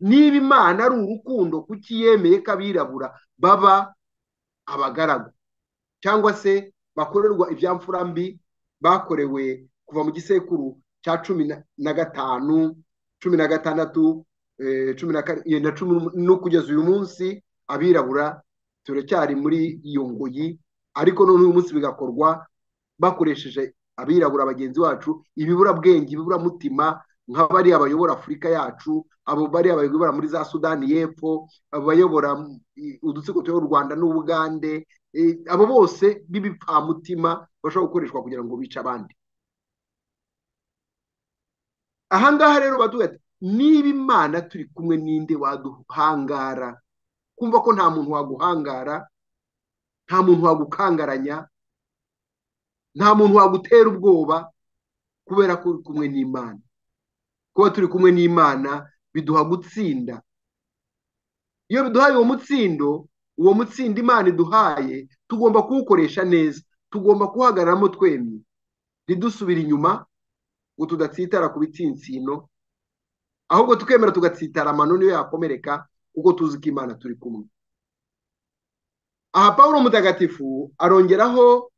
niba imana ari urukundo kuki yemeye ko abirabura baba abagaragu cyangwa se bakorerwa ibyamfura mbi bakorewe kuva mu gisekuru cya cumi na gatanu cumi na gatandatu cumi na karindwi na cumi no kugeza uyu munsi abirabura turacyari muri iyo ngoyi ariko none uyu munsi bigakorwa bakoresheje abirabura bagenzi bacu ibiburabwenge ibiburamutima nka bariya bayobora afurika yacu abo bariya bayobora muri za sudani y'epfo abayobora udutsiko tuyobora u rwanda n'ubugande abo bose b'ibipfamutima bashobora gukoreshwa kugira ngo bice abandi ahangaha rero baduha niba imana turi kumwe n'inde waduhangara kumva ko nta muntu waguhangara nta muntu wagukangaranya nta muntu wagutera ubwoba kubera ko uri kumwe n'imana kuba turi kumwe n'imana biduha gutsinda iyo biduhaye uwo mutsindo uwo mutsindo imana iduhaye tugomba kuwukoresha neza tugomba kuhagararamo twemye ntidusubire inyuma ngo tudatsitara ku bitsinsino ahubwo tukemera tugatsitara amano niyo yakomereka kuko tuzi ko imana turi kumwe aha paul mutagatifu arongeraho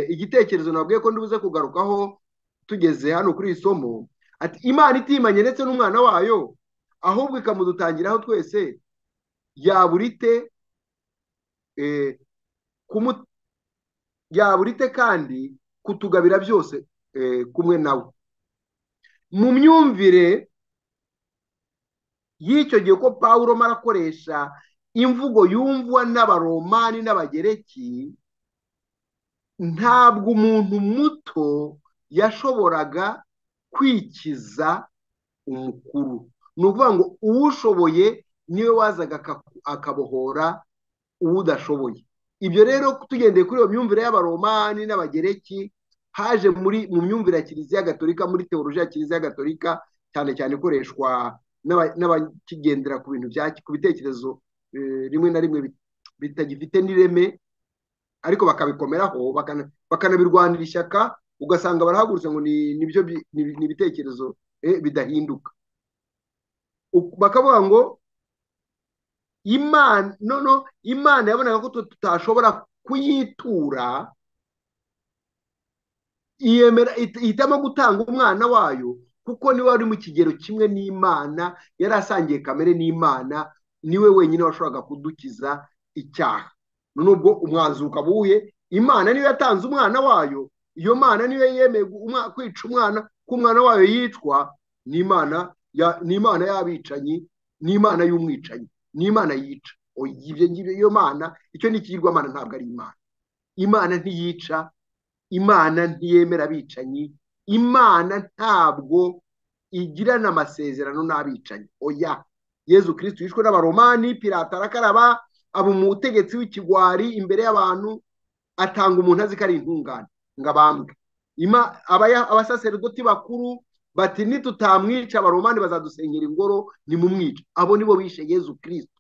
igitekerezo nabwiye ko ndibuze kugarukaho tugeze hano kuri iri somo ati imana itimanye ndetse n'umwana wayo ahubwo ikamudutangiraho twese yaburite yaburite kandi kutugabira byose kumwe nawe mu myumvire y'icyo gihe ko paul arakoresha imvugo yumvwa n'abaromani n'abagereki ntabwo umuntu muto yashoboraga kwikiza umukuru ni ukuvuga ngo uwushoboye niwe wazaga akabohora uwudashoboye ibyo rero tugendeye kuri iyo myumvire y'abaromani n'abagereki haje muri mu myumvire ya kiliziya gatolika muri teoroji ya kiliziya gatolika cyane cyane ikoreshwa n'abakigendera ku bintu ku bitekerezo rimwe na rimwe bitagifite n'ireme ariko bakabikomeraho bakanabirwanira ishyaka ugasanga barahagurutse ngo ni ibitekerezo bidahinduka bakavuga ngo imana noneho imana yabonaga ko tutashobora kuyitura ihitamo gutanga umwana wayo kuko niwe wari mu kigero kimwe n'imana yari asangiye kamere n'imana niwe wenyine washoboraga kudukiza icyaha nubwo umwanzuka buye imana niyo yatanze umwana wayo iyo mana niyo yemeye kwica umwana ko umwana wayo yicwa n'imana n'imana y'abicanyi n'imana y'umwicanyi n'imana yica iyo mana icyo ni ikigirwamana ntabwo ari imana imana ntiyica imana ntiyemera abicanyi imana ntabwo igirana amasezerano n'abicanyi oya yezu kirisiti yishwe n'abaromani pirata arakaraba aba umutegetsi w'ikigwari imbere y'abantu atanga umuntu azi ko ari intungane ngo abambwe abasaseridoti bakuru bati nitutamwica abaromani bazadusenyera ingoro nimumwica abo nibo bishe yezu kirisiti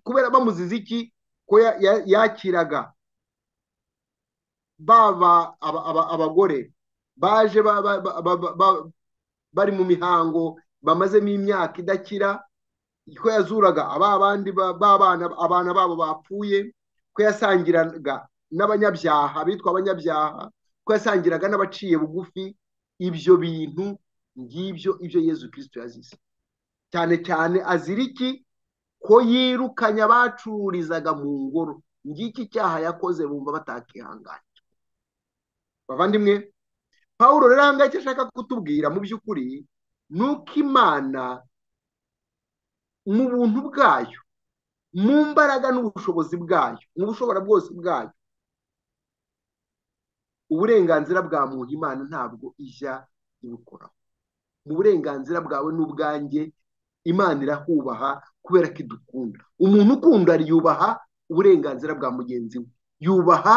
kubera bamuziza iki ko yakiraga baba abagore baje bari mu mihango bamazemo imyaka idakira ko yazuraga abandi b'abana abana babo bapfuye ko yasangiraga n'abanyabyaha bitwa abanyabyaha ko yasangiraga n'abaciye bugufi ibyo bintu ngibyo ibyo yezu kirisito yazize cyane cyane azira iki ko yirukanye abacururizaga mu ngoro ngiki icyaha yakoze bumva batakihanganye bavandimwe paul rero aha ngaha icyo ashaka kutubwira mu by'ukuri ni uko imana mu buntu bwayo mu mbaraga n'ubushobozi bwayo mu bushobora bwose bwayo uburenganzira bwa muntu imana ntabwo ijya ibukoraho mu burenganzira bwawe n'ubwanjye imana irahubaha kubera ko idukunda umuntu ukunda yubaha uburenganzira bwa mugenzi we yubaha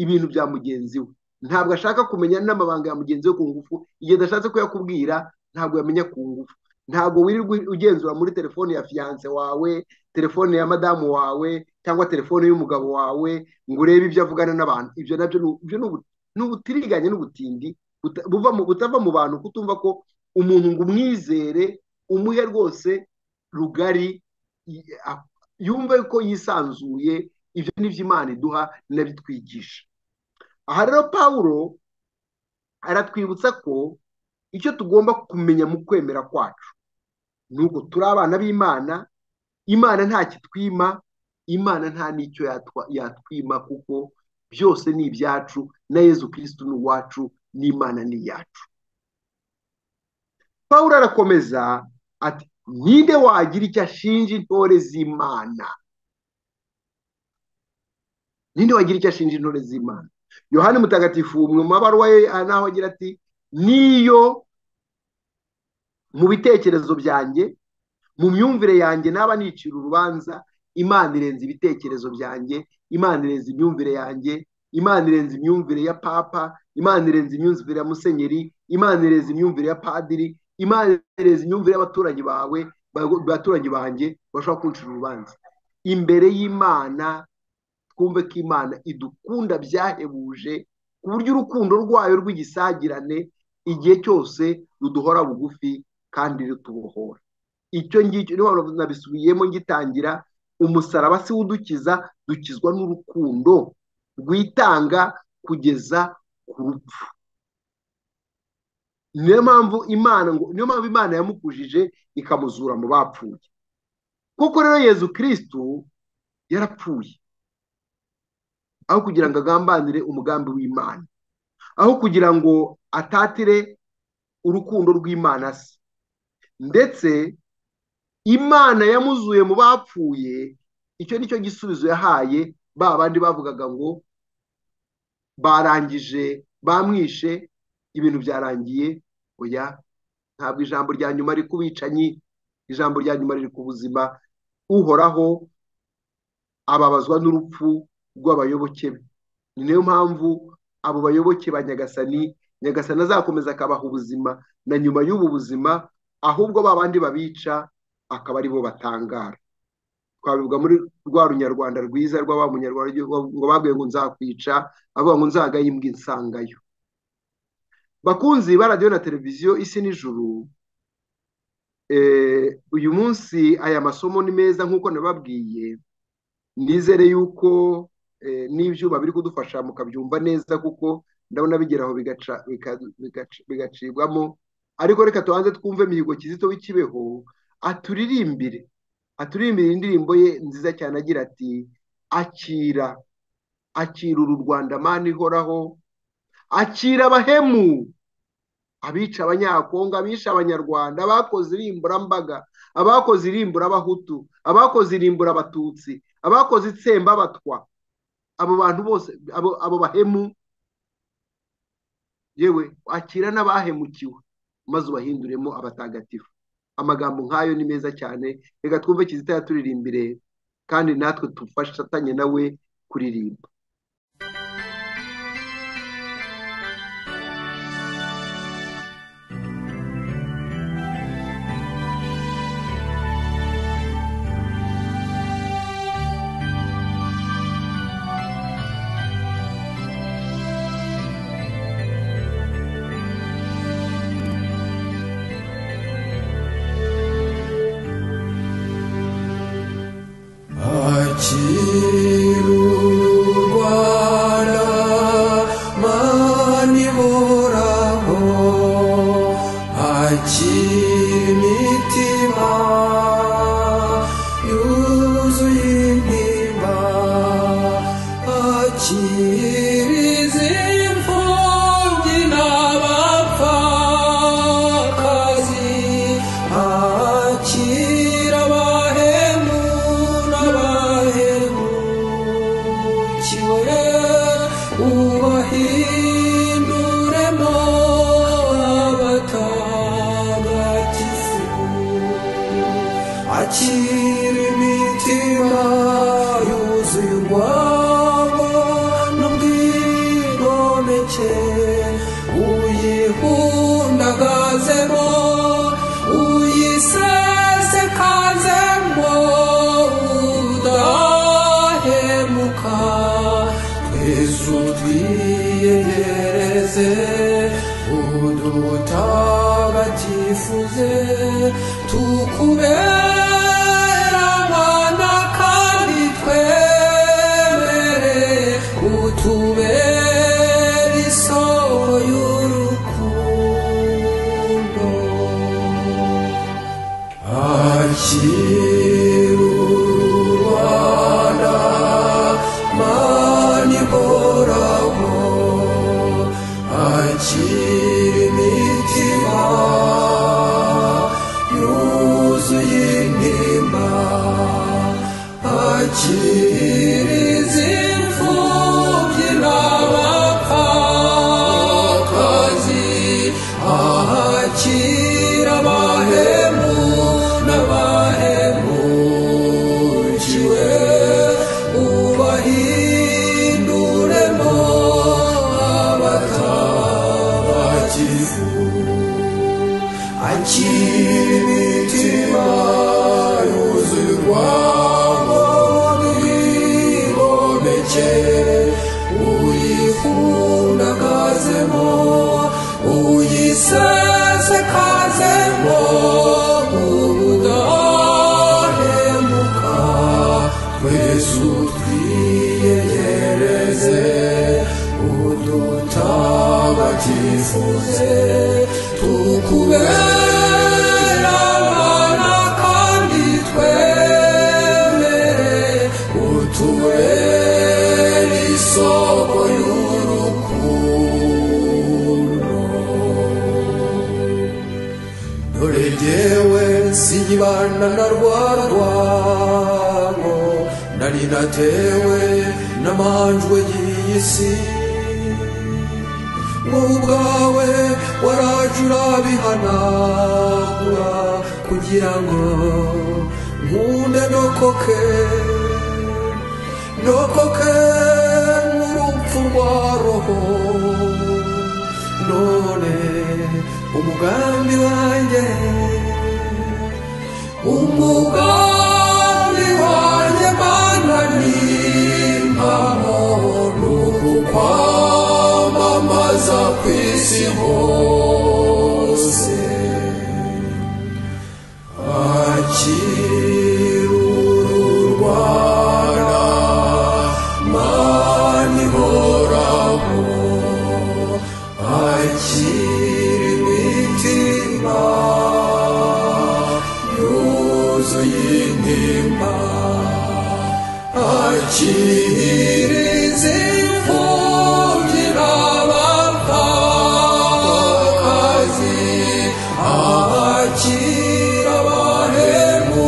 ibintu bya mugenzi we ntabwo ashaka kumenya n'amabanga ya mugenzi we ku ngufu igihe adashatse kuyakubwira ntabwo yamenya ku ngufu ntabwo wirirwa ugenzura muri telefone ya fiyanse wawe telefone ya madamu wawe cyangwa telefone y'umugabo wawe ngo urebe ibyo avugana n'abantu ibyo nabyo ni ubutiriganye n'ubutindi butava mu bantu kutumva ko umuntu ngo umwizere umuhe rwose rugari yumve ko yisanzuye ibyo n'ibyo imana iduha n'abitwigisha aha rero paul aratwibutsa ko icyo tugomba kumenya mu kwemera kwacu ni uko turi abana b'imana imana nta kitwima imana nta n'icyo yatwima kuko byose ni ibyacu na yezu kirisitu ni uwacu n'imana ni iyacu paul arakomeza ati ninde wagira icyo ashinja intore z'imana ninde wagira icyo ashinja intore z'imana yohani mutagatifu mu mabaruwa ye naho agira ati niyo mu bitekerezo byanjye mu myumvire yanjye naba nicira urubanza imana irenze ibitekerezo byanjye imana irenze imyumvire yanjye imana irenze imyumvire ya papa imana irenze imyumvire ya musenyeri imana irenze imyumvire ya padiri imana imana imyumvire y'abaturanyi bawe abaturanyi banjye bashobora kuncira urubanza imbere y'imana twumve ko imana idukunda byahebuje ku buryo urukundo rwayo rw'igisagirane igihe cyose ruduhora bugufi kandi rutubohora icyo ngicyo nabisubiyemo ngitangira umusaraba si udukiza dukizwa n'urukundo rwitanga kugeza ku rupfu niyo mpamvu imana ngo niyo mpamvu imana yamukujije ikamuzura mu bapfuye kuko rero yezu kirisitu yarapfuye aho kugira ngo agambanire umugambi w'imana aho kugira ngo atatire urukundo rw'imana se ndetse imana yamuzuye mu bapfuye icyo ni cyo gisubizo yahaye ba bandi bavugaga ngo barangije bamwishe ibintu byarangiye oya ntabwo ijambo rya nyuma riri ku bicanyi ijambo rya nyuma riri ku buzima uhoraho ababazwa n'urupfu rw'abayoboke be ni nayo mpamvu abo bayoboke ba nyagasani nyagasani azakomeza akabaha ubuzima na nyuma y'ubu buzima ahubwo ba bandi babica akaba ari bo batangara twabivuga muri rwa runyarwanda rwiza rw'abamunyarwanda ngo babwiye ngo nzakwica avuga ngo nzagaye imbwa insangayo bakunzi ba radiyo na televiziyo isi n'ijuru uyu munsi aya masomo ni meza nk'uko nababwiye nizere yuko n'ibyuma biri kudufasha mukabyumva neza kuko ndabona bigeraho bigacibwamo ariko reka tubanze twumve imihigo kizito w'ikibeho aturirimbire aturirimbira indirimbo ye nziza cyane agira ati akira akira uru rwanda mani ihoraho akira abahemu abica abanyakongo abisha abanyarwanda abakoze irimburambaga abakoze irimburabahutu abakoze irimburabatutsi abakoze itsembabatwa abo bantu bose abo bahemu yewe akira n'abahemukiwe maze ubahinduremo abatagatifu amagambo nk'ayo ni meza cyane reka twumve kizita yaturirimbire kandi natwe dufatanye nawe kuririmba Akira imitima yuzuye twiyegeze udutagatifuze tukubera abana kandi twemere utubere isoko y'urukundo dore jyewe siyibana na rwa rwango nari natewe n'amanjwe y'iyi si wowe ubwawe waraje urabihanagura kugira ngo nkunde ndokoke ndokoke nk'urupfu rwa roho none umugambi wanjye umugambi wanjye mana ni amahoro kwamamaza ku isi hose akirurwa mani horaho akira imitima yuzuye intimba akira izimfubyi abapfakazi akira abahemu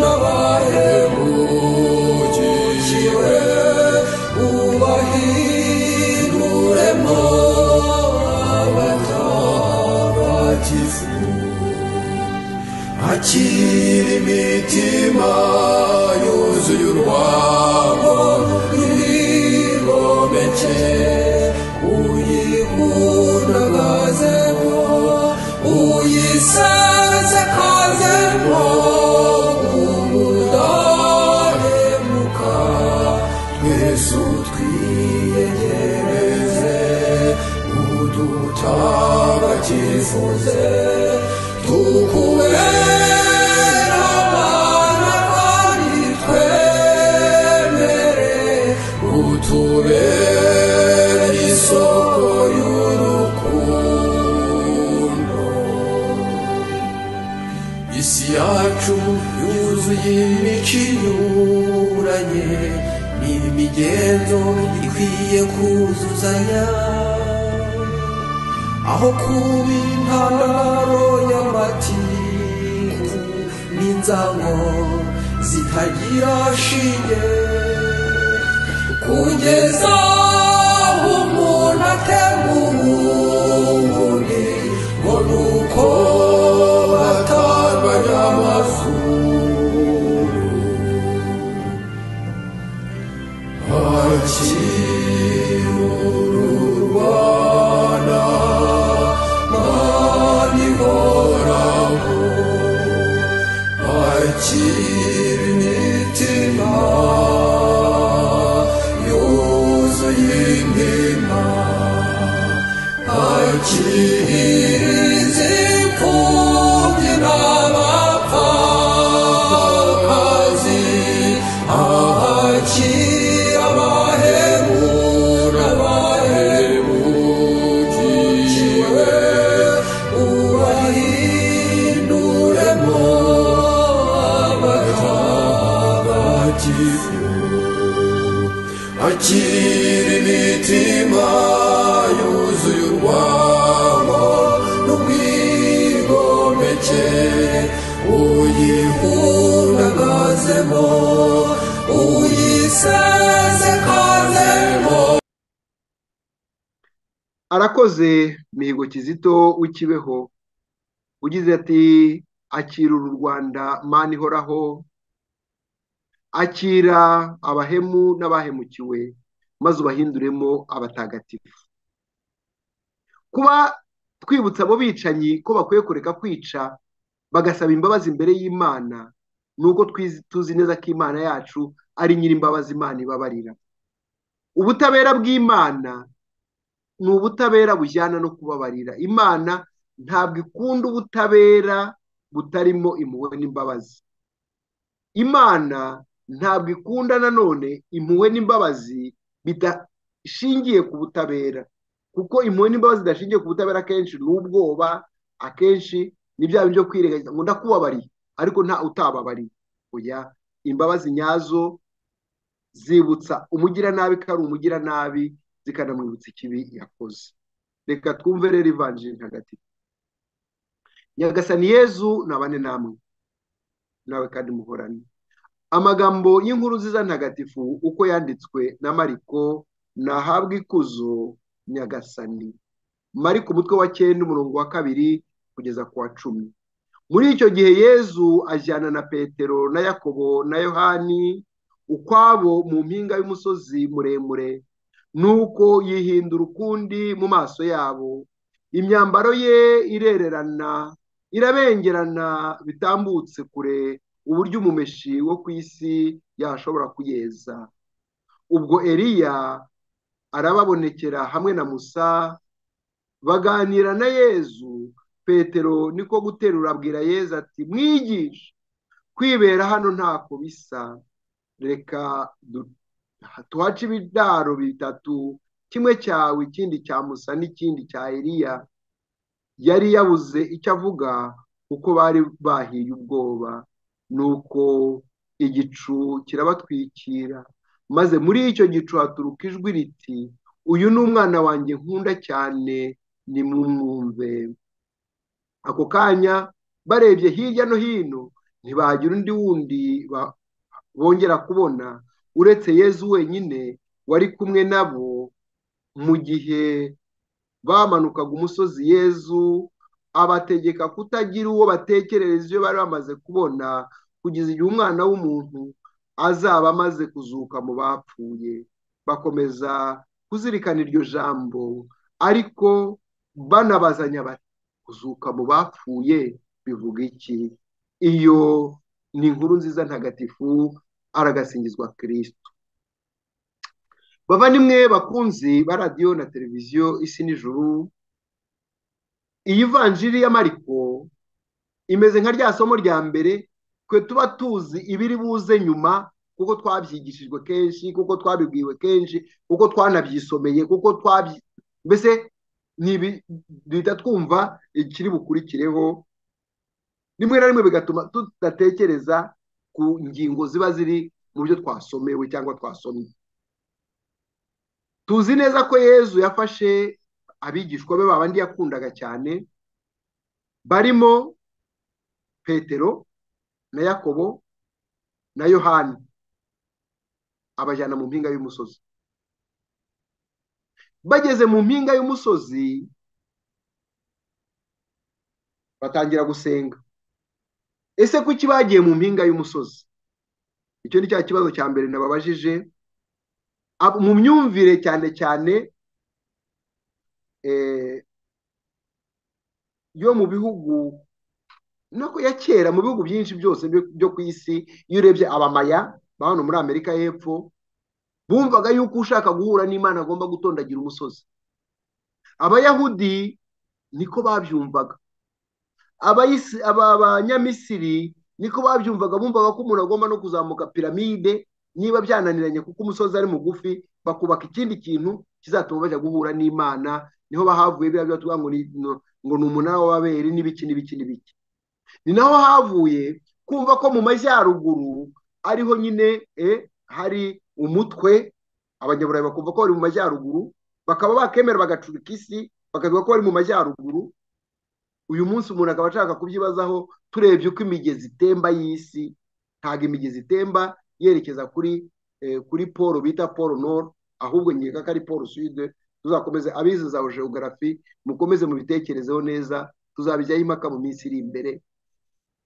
n'abahemukiwe ubahinduremo abatagatifu akira imitima yuzuye urwango rwigomeke uyihundagazemo uyisezekazemo ubudahemuka twese twiyegereze udutagatifuze tukubera abana kandi twemere utubere isoko y'urukundo isi yacu yuzuye imico inyuranye n'imigenzo ikwiye kuzuzanya aho kuba intandaro y'amatiku n'inzango zitagira shinge kugeza aho umuntu atemuye ngo ni uko batambanya amazuru akirurwana mani horaho akira imitima yuzuye indema akira izipfubyi n'abapfakazi akira abahemu n'abahemukiwe ubahinduremo abatagatifu akira imitima yuzuye urwango n'ubwigomeke uyihundagazemo uyisezekazemo arakoze mihigo kizito w'ikibeho ugize ati akira uru rwanda mani ihoraho akira abahemu n'abahemukiwe maze ubahinduremo abatagatifu kuba twibutsa abo bicanyi ko bakwiye kureka kwica bagasaba imbabazi imbere y'imana ni uko twizi- tuzi neza ko imana yacu ari nyir'imbabazi imana ibabarira ubutabera bw'imana ni ubutabera bujyana no kubabarira imana ntabwo ikunda ubutabera butarimo impuhwe n'imbabazi imana ntabwo ikunda nanone impuhwe n'imbabazi bidashingiye ku butabera kuko impuhwe n'imbabazi zidashingiye ku butabera akenshi ni ubwoba akenshi ni bya byo kwirengagiza ngo ndakubabariye ariko nta utababariye oya imbabazi nyazo zibutsa umugiranabi ko ari umugiranabi zikanamwibutsa ikibi yakoze reka twumve rero ivanjiri ntagatifu nyagasani yezu nabane namwe nawe kandi muhorane amagambo y'inkuru nziza ntagatifu uko yanditswe na mariko nahabwa ikuzo nyagasani mariko umutwe wa cyenda umurongo wa kabiri kugeza ku wa cumi muri icyo gihe yezu ajyana na petero na yakobo na yohani ukwabo mu mpinga y'umusozi muremure nuko yihindura ukundi mu maso yabo imyambaro ye irererana irabengerana bitambutse kure uburyo umumeshi wo ku isi yashobora kuyeza ubwo eriya arababonekera hamwe na musa baganira na yezu petero niko guterura abwira yezu ati mwigisha kwibera hano ntako bisa reka tuhace ibidaro bitatu kimwe cyawe ikindi cya musa n'ikindi cya eriya yari yabuze icyo avuga kuko bari bahiye ubwoba nuko igicu kirabatwikira maze muri icyo gicu haturuka ijwi riti uyu ni umwana wanjye nkunda cyane ni mumwumve ako kanya barebye hirya no hino ntibagira undi wundi bongera kubona uretse yezu wenyine wari kumwe nabo mu gihe bamanukaga umusozi yezu abategeka kutagira uwo batekerereza ibyo bari bamaze kubona kugeza igihe umwana w'umuntu azaba amaze kuzuka mu bapfuye bakomeza kuzirikana iryo jambo ariko banabazanya bati kuzuka mu bapfuye bivuga iki iyo ni inkuru nziza ntagatifu aragasingizwa kirisito bavandimwe bakunzi ba radiyo na televiziyo isi n'ijuru iyi vanjiri ya mariko imeze nka rya somo rya mbere twe tuba tuzi ibiri buze nyuma kuko twabyigishijwe kenshi kuko twabibwiwe kenshi kuko twanabyisomeye kuko twabyi mbese duhita twumva ikiri bukurikireho rimwe na rimwe bigatuma tudatekereza ku ngingo ziba ziri mu byo twasomewe cyangwa twasomye tuzi neza ko yezu yafashe abigishwa be babandi yakundaga cyane barimo petero na yakobo na yohani abajyana mu mpinga y'umusozi bageze mu mpinga y'umusozi batangira gusenga ese kuki bagiye mu mpinga y'umusozi icyo ni cya kibazo cya mbere nababajije mu myumvire cyane cyane yo mu bihugu nako ya kera mu bihugu byinshi byose byo ku isi iyo urebye abamaya ba hano muri amerika y'epfo bumvaga yuko ushaka guhura n'imana agomba gutondagira umusozi abayahudi niko babyumvaga abanyamisiri niko babyumvaga bumvaga ko umuntu agomba no kuzamuka piramide niba byananiranye kuko umusozi ari mugufi bakubaka ikindi kintu kizatuma bajya guhura n'imana niho bahavuye biriya biba ngo ni umunara w'ababere n'ibiki n'ibiki n'ibiki ni naho havuye kumva ko mu majyaruguru ariho nyine hari umutwe abanyaburayi bakumva ko bari mu majyaruguru bakaba bakemera bagacurika isi bakavuga ko bari mu majyaruguru uyu munsi umuntu akaba ashaka kubyibazaho turebye uko imigezi itemba y'isi ntabwo imigezi itemba yerekeza kuri kuri paul bita paul nord ahubwo nkeka ko ari paul sude tuzakomeze abize za geogarafi mukomeze mubitekerezeho neza tuzabijyaho impaka mu minsi iri imbere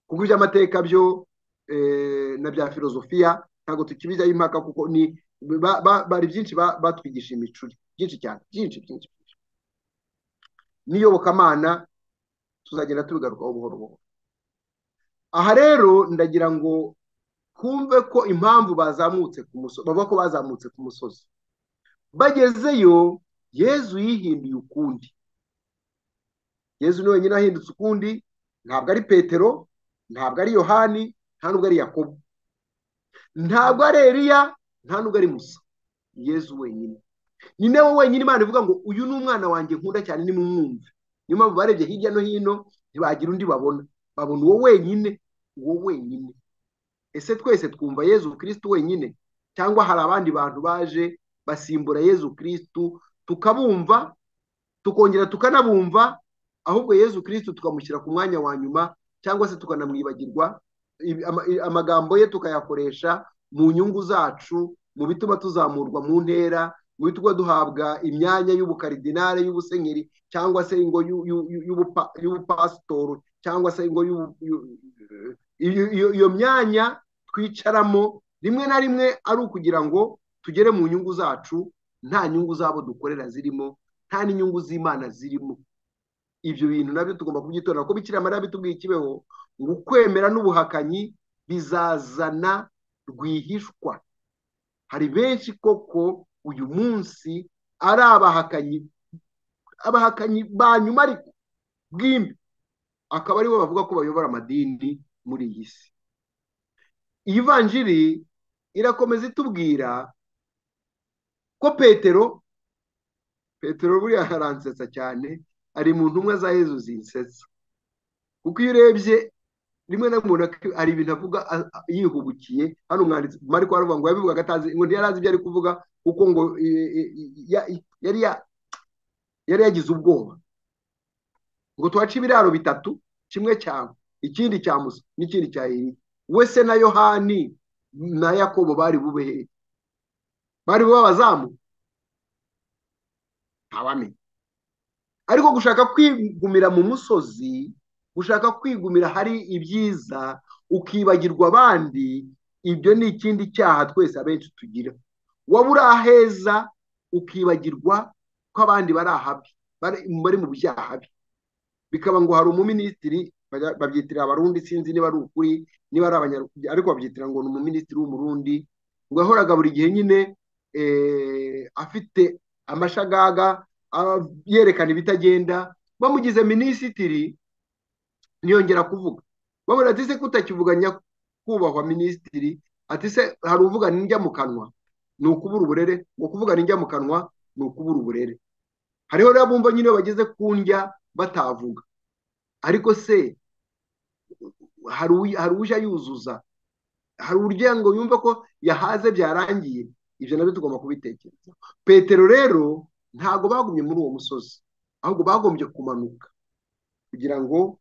kuko iby'amateka byo na bya filozofiya ntabwo tukibijyaho impaka kuko ni bari byinshi batwigisha imicuri byinshi cyane byinshi byinshi n'iyobokamana tuzagenda tubigarukaho buhoro buhoro aha rero ndagira ngo twumve ko impamvu bazamutse ku musozi bavuga ko bazamutse ku musozi bagezeyo yezu yihinduye ukundi yezu ni wenyine ahindutse ukundi ntabwo ari petero ntabwo ari yohani nta nubwo ari yakobo ntabwo ari Eliya nta n'ubwo ari musa yezu wenyine ni nawe wenyine imana ivuga ngo uyu ni umwana wanjye nkunda cyane nimumwumve niyo mpamvu barebye hirya no hino ntibagira undi babona babona uwo wenyine uwo wenyine ese twese twumva yezu kirisitu wenyine cyangwa hari abandi bantu baje basimbura yezu kirisitu tukabumva tukongera tukanabumva ahubwo yezu kirisitu tukamushyira ku mwanya wa nyuma cyangwa se tukanamwibagirwa ibi- ama- i- amagambo ye tukayakoresha mu nyungu zacu mu bituma tuzamurwa mu ntera mu bituma duhabwa imyanya y'ubukaridinare y'ubusenyeri cyangwa se ingo y'u- y'u- y'u- y'ubupa- y'ubupasitori cyangwa se ingo y'u- y'u- iyo iyo- iyo myanya twicaramo rimwe na rimwe ari ukugira ngo tugere mu nyungu zacu nta nyungu zabo dukorera zirimo nta n'inyungu z'imana zirimo ibyo bintu nabyo tugomba kubyitorera kuko bikira mariya bitubwiye ikibeho ngo ukwemera n'ubuhakanyi bizazana rwihishwa hari benshi koko uyu munsi ari abahakanyi abahakanyi ba nyuma ariko bw'imbi akaba aribo bavuga ko bayobora amadini muri iyi si iyi vanjiri irakomeza itubwira ko petero petero buriya aransetsa cyane ari mu ntumwa za yezu zinsetsa kuko iyo urebye rimwe na rimwe ubona hari ibintu avuga a- a- yihubukiye hano umwanditsi mariko aravuga ngo yabivugaga atazi ngo ntiyari azi ibyo ari kuvuga kuko ngo e, e, ya- yari ya- yari yagize ubwoba ngo tuhace ibiraro bitatu kimwe cyawe ikindi cya musa n'ikindi cya Eliya we se na yohani na yakobo bari bube hehe bari bube abazamu ntawamenya ariko gushaka kwigumira mu musozi gushaka kwigumira hari ibyiza ukibagirwa abandi ibyo ni ikindi cyaha twese abenshi tugira waba uri aheza ukibagirwa ko abandi bari ahabi bari- bari mu byaha bi bikaba ngo hari umuminisitiri bajya- babyitira abarundi sinzi niba ari ukuri niba ari abanyarwanda ariko babyitira ngo ni umuminisitiri w'umurundi ngo yahoraga buri gihe nyine eh, afite amashagaga aba- yerekana ibitagenda bamugize minisitiri ntiyongera kuvuga bamubwira ati se kutakivuga nyakubahwa minisitiri ati se hari uvuga n'injya mu kanwa ni ukubura uburere ngo kuvuga n'injya mu kanwa ni ukubura uburere hariho rero bumva nyine iyo bageze ku ndya batavuga ariko se hari uwi- hari uje yuzuza hari urya ngo yumve ko yahaze byarangiye ibyo nabyo tugomba kubitekereza petero rero ntabwo bagumye muri uwo musozi ahubwo bagombye kumanuka kugira ngo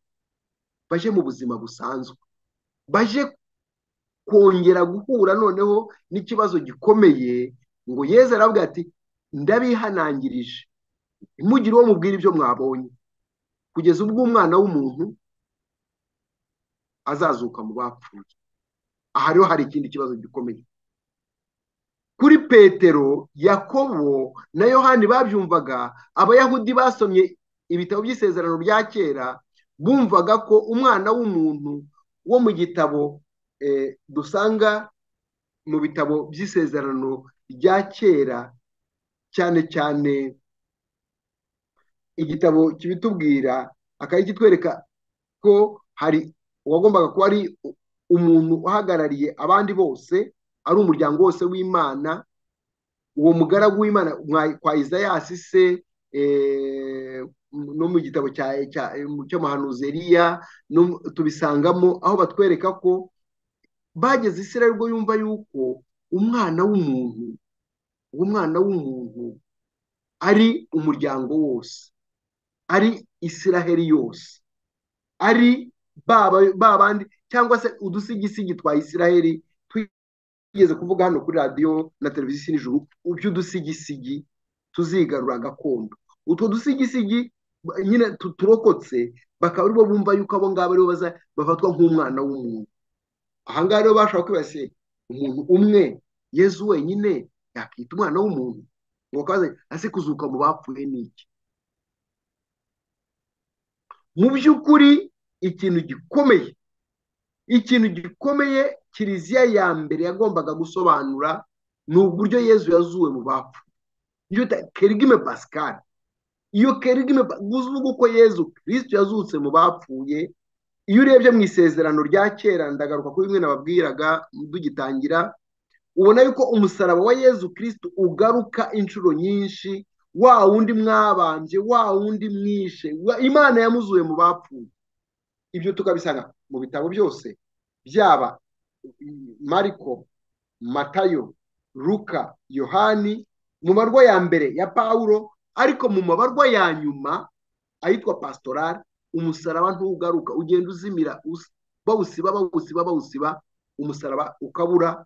baje mu buzima busanzwe baje kongera guhura noneho n'ikibazo gikomeye ngo yeze aravuga ati ndabihanangirije mugire uwo mubwira ibyo mwabonye kugeza ubwo umwana w'umuntu azazuka mu bapfuye aha rero hari ikindi kibazo gikomeye kuri petero yakobo na yohani babyumvaga abayahudi basomye ibitabo by'isezerano rya kera bumvaga ko umwana w'umuntu wo mu gitabo eh, dusanga mu bitabo by'isezerano rya kera cyane cyane igitabo kibitubwira akaba kitwereka ko hari uwagombaga kuba ari u- umuntu uhagarariye abandi bose ari umuryango wose w'imana uwo mugaragu w'imana mwa- kwa izayasi se eh, no mu gitabo cya- cya- cy'amahanuzi Eliya no mu- tubisangamo aho batwereka ko bageze isirayeli ubwo yumva yuko umwana w'umuntu uwo mwana w'umuntu ari umuryango wose ari isiraheli yose ari ba ba bandi cyangwa se udusigisigi twa isiraheli twigeze kuvuga hano kuri radiyo na televiziyo isi nijoro udusigisigi tuzigarura gakondo utwo dusigisigi ba- nyine tu- turokotse bakaba aribo bumva yuko abo ngabo aribo baza bafatwa nk'umwana w'umuntu aha ngaha rero bashobora kwibasiye umuntu umwe yezu wenyine yakita umwana w'umuntu ngo akaza ase kuzuka mu bapfuye ni iki mu by'ukuri ikintu gikomeye ikintu gikomeye kiliziya ya mbere yagombaga gusobanura ni uburyo yezu yazuwe mu bapfu iyo ta- kerigime pascal iyo kerigime Pa- uvuga uko yezu kristo yazutse mu bapfuye iyo urebye mu isezerano rya kera ndagaruka kuri bimwe nababwiraga tugitangira ubona yuko umusaraba wa yezu kirisitu ugaruka inshuro nyinshi wa wundi mwabambye wa wundi mwishe wa- imana yamuzuye mu bapfuye ibyo tukabisanga mu bitabo byose byaba mm, mariko matayo luka yohani mu marwa ya mbere ya pawulo ariko mu mabarwa ya nyuma ayitwa pasitorari umusaraba ntugaruka ugenda uzimira us- bawusiba bawusiba bawusiba umusaraba ukabura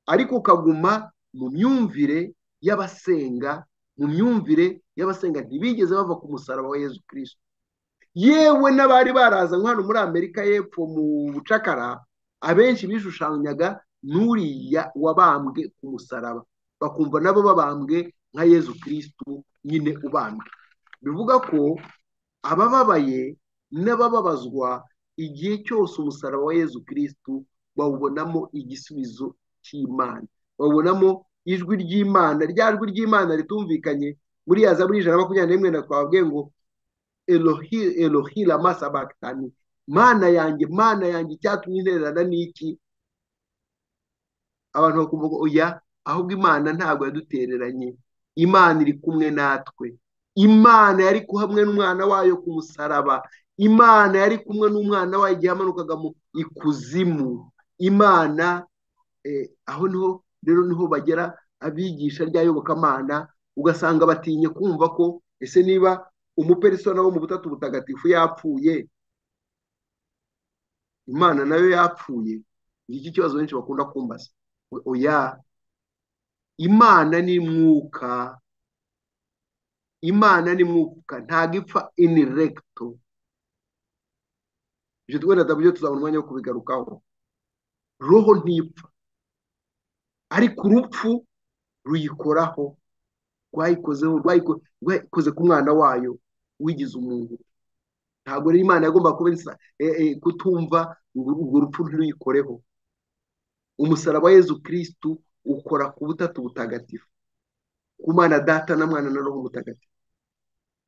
ariko ukaguma mu myumvire y'abasenga mu myumvire y'abasenga ntibigeze bava ku musaraba wa yezu kirisito yewe n'abari barazanywe hano muri amerika y'epfo mu bucakara abenshi bishushanyaga n'uriya wabambwe ku musaraba bakumva nabo babambwe nka yezu kirisito nyine ubambwe bivuga ko abababaye n'abababazwa igihe cyose umusaraba wa yezu kirisito bawubonamo igisubizo cy'imana babonamo ijwi ry'imana rya jwi ry'imana ritumvikanye muri ya zaburi ijana na makumyabiri n'imwe na twababwiye ngo elohi elohi lama sabakitani mana yanjye mana yanjye icyatumye intererana n'iki abantu bakumva ngo oya ahubwo imana ntabwo yadutereranye imana iri kumwe natwe imana yari kumwe n'umwana wayo ku musaraba imana yari kumwe n'umwana wayo igihe yamanukaga mu ikuzimu imana eh, aho niho rero niho bagera abigisha rya yobokamana ugasanga batinye kumva ko ese niba umuperisona wo mu butatu butagatifu yapfuye imana nayo yapfuye iki kibazo benshi bakunda kumbaza We- oya imana ni mwuka imana ni mwuka ntabwo ipfa ini regito ibyo twenda nabyo tuzabona umwanya wo kubigarukaho roho ntipfa ariko urupfu ruyikoraho rwayikozeho rwayiko- rwayikoze ku mwana wayo wigize umuntu ntabwo rero imana yagomba kuba isa- eh, eh, kutumva ngo urwo rupfu ntiruyikoreho umusaraba wa yezu kirisitu ukora ku butatu butagatifu ku mana data na mwana na roho mutagatifu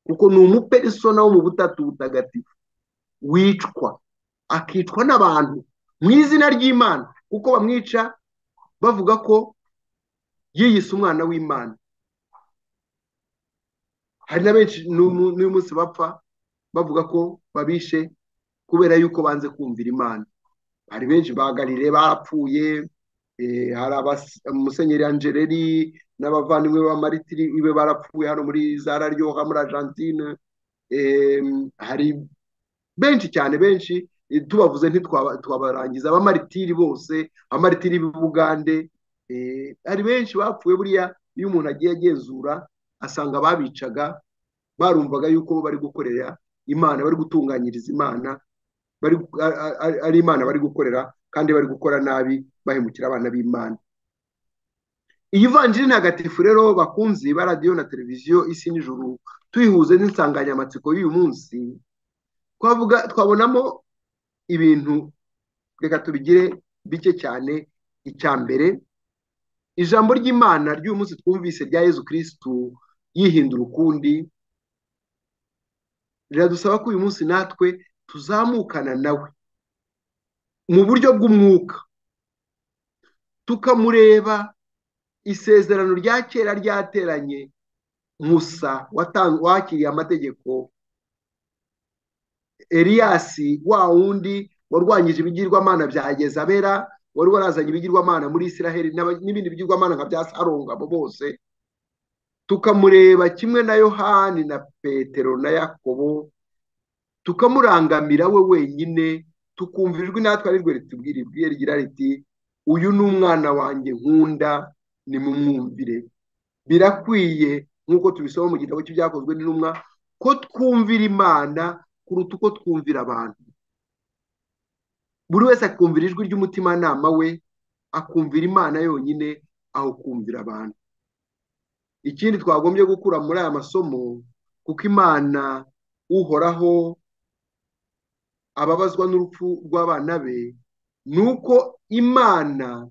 kuko ni umuperisona wo mu butatu butagatifu wicwa akicwa n'abantu mu izina ry'imana kuko bamwica bavuga ko yiyise umwana w'imana hari na benshi n'umu- n'uyu munsi bapfa bavuga ko babishe kubera yuko banze kumvira imana hari benshi bahagarire barapfuye eh, hari abas- musenyeri angeleri n'abavandimwe b'amalitiri ibe barapfuye hano muri zara ryoha muri argentine Eh, hari benshi cyane benshi eh, tubavuze ntitwaba- twabarangiza abamaritiri bose abamaritiri b'ubugande eh, hari benshi bapfuye buriya iyo umuntu agiye agenzura asanga ababicaga barumvaga yuko bo bari gukorera imana bari gutunganyiriza imana bari a- a- a- ari imana bari gukorera kandi bari gukora nabi bahemukira abana b'imana iyi vanjiri ntagatifu rero bakunzi ba radiyo na televiziyo isi n'ijuru tuyihuze n'insanganyamatsiko y'uyu munsi twavuga twabonamo ibintu reka tubigire bike cyane icya mbere ijambo ry'imana ry'uyu munsi twumvise rya yezu kirisitu yihindura ukundi riradusaba ko uyu munsi natwe tuzamukana nawe mu buryo bw'umwuka tukamureba isezerano rya kera ryateranye musa watan- wakiriye amategeko eliyasi wa wundi warwanyije ibigirwamana bya yezabera wari warazanye ibigirwamana muri isiraheli n'aba- n'ibindi bigirwamana nka bya sarunga abo bose tukamureba kimwe na yohani na petero na yakobo tukamurangamira we wenyine tukumva ijwi natwe ari rwe ritubwira ibwiye rigira riti uyu ni umwana wanjye nkunda nimumwumvire birakwiye nk'uko tubisoma mu gitabo cy'ibyakozwe n'intumwa ko twumvira imana kuruta uko twumvira abantu buri wese akumvira ijwi ry'umutimanama we akumvira imana yonyine aho kumvira abantu ikindi twagombye gukura muri aya masomo kuko imana uhoraho ababazwa n'urupfu rw'abana be ni uko imana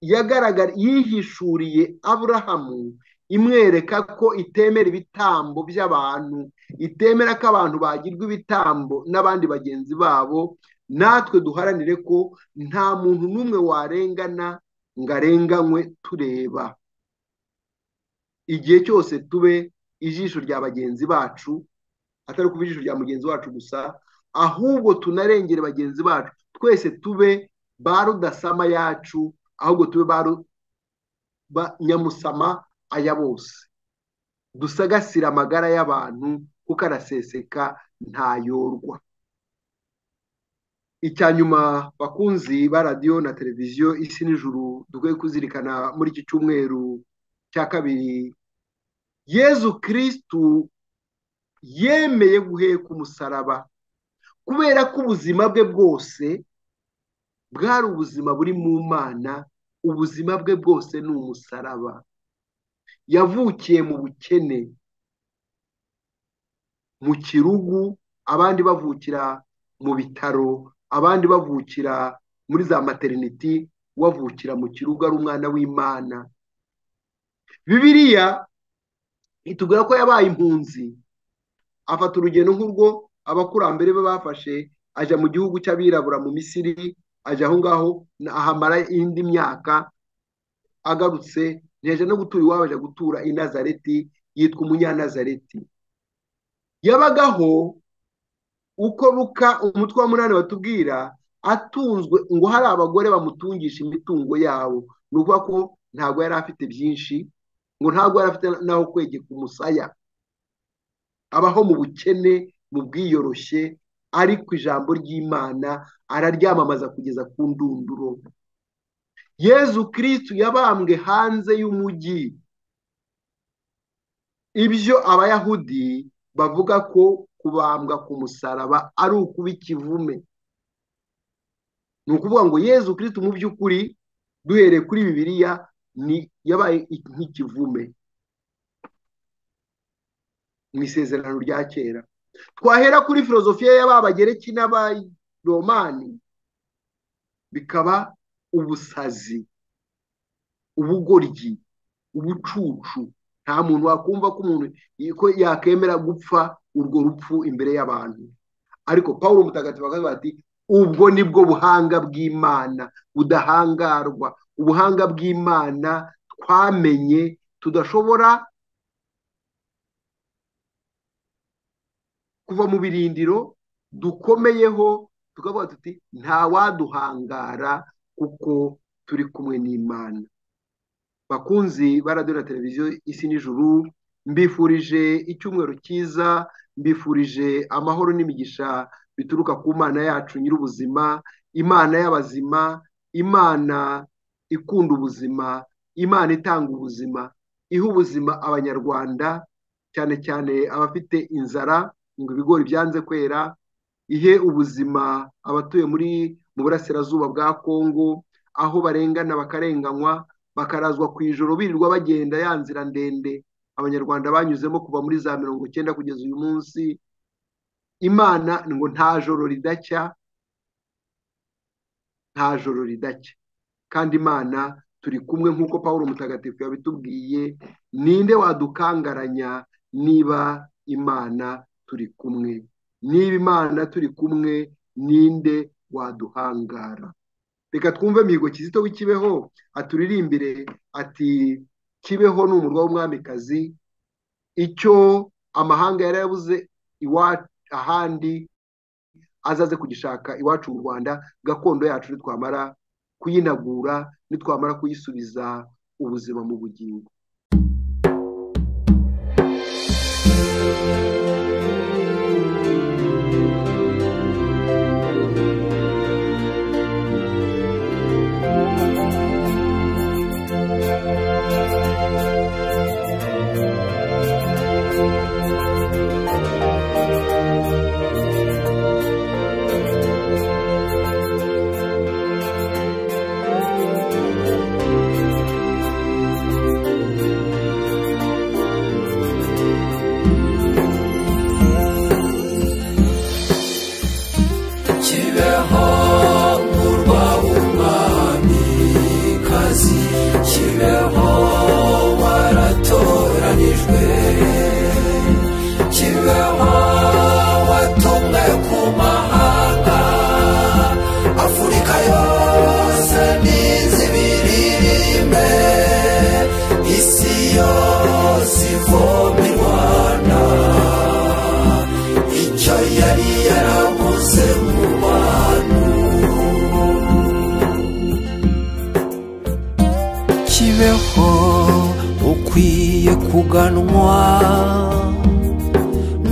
yagaragara yihishuriye aburahamu imwereka ko itemera ibitambo by'abantu itemera ko abantu bagirwa ibitambo n'abandi bagenzi babo natwe duharanire ko nta muntu n'umwe warengana ngo arenganywe tureba igihe cyose tube ijisho rya bagenzi bacu atari kuba ijisho rya mugenzi wacu gusa ahubwo tunarengere bagenzi bacu twese tube ba rudasama yacu ahubwo tube ba nyamusama aya bose dusagasire amagara y'abantu kuko araseseka ntayorwa icya nyuma bakunzi ba radiyo na televiziyo isi n'ijuru dukwiye kuzirikana muri iki cyumweru cya kabiri yezu kirisitu yemeye guheka umusaraba kubera ko ubuzima bwe bwose bwari ubuzima buri mu mana ubuzima bwe bwose ni umusaraba yavukiye mu bukene mu kirugu abandi bavukira mu bitaro abandi bavukira muri za materiniti wavukira mu kirugu ari umwana w'imana bibiriya itubwira ko yabaye impunzi afata urugendo nk'urwo abakurambere be bafashe ajya mu gihugu cy'abirabura mu misiri ajya aho ngaho ahamara indi myaka agarutse ntiyajya no gutura iwabo ajya gutura i nazareti yitwa umunyanazareti yabagaho uko ruka umutwe wa munani batubwira atunzwe ngo hari abagore bamutungisha imitungo yabo ni ukuvuga ko ntabwo yari afite byinshi ngo ntabwo yari afite n'aho kwegeka umusaya abaho mu bukene mu bwiyoroshye ariko ijambo ry'imana araryamamaza kugeza ku ndunduro yezu kirisitu yabambwe hanze y'umujyi ibyo abayahudi bavuga ko kubambwa ku musaraba ari ukuba ikivume ni ukuvuga ngo yezu kirisitu mu by'ukuri duhereye kuri bibiliya ni yabaye nk'ikivume mu isezerano rya kera twahera kuri filozofiya y'ababagereki n'abaromani bikaba ubusazi ubugoryi ubucucu nta muntu wakumva ko umuntu ko yakemera gupfa urwo rupfu imbere y'abantu ariko paul mutagatifu akavuga ati ubwo ni bwo buhanga bw'imana budahangarwa ubuhanga bw'imana twamenye tudashobora kuva mu birindiro dukomeyeho tukavuga tuti ntawaduhangara kuko turi kumwe n'imana bakunzi ba radiyo na televiziyo isi n'ijuru mbifurije icyumweru cyiza mbifurije amahoro n'imigisha bituruka ku mana yacu nyir'ubuzima imana y'abazima imana ikunda ubuzima imana itanga ubuzima iha ubuzima abanyarwanda cyane cyane abafite inzara ngo ibigori byanze kwera ihe ubuzima abatuye muri mu burasirazuba bwa kongo aho barengana bakarenganywa bakarazwa ku ijoro birirwa bagenda ya nzira ndende abanyarwanda banyuzemo kuva muri za mirongo icyenda kugeza uyu munsi imana ngo nta joro ridacya nta joro ridacya kandi imana turi kumwe nk'uko paul mutagatifu yabitubwiye ninde wadukangaranya niba imana turi kumwe niba imana turi kumwe ninde waduhangara reka twumve mihigo kizito w'ikibeho aturirimbire ati kibeho ni umurwa w'umwamikazi icyo amahanga yari yabuze ahandi azaze kugishaka iwacu mu rwanda gakondo yacu nitwamara kuyinagura nitwamara kuyisubiza ubuzima mu bugingo ukwiye kuganwa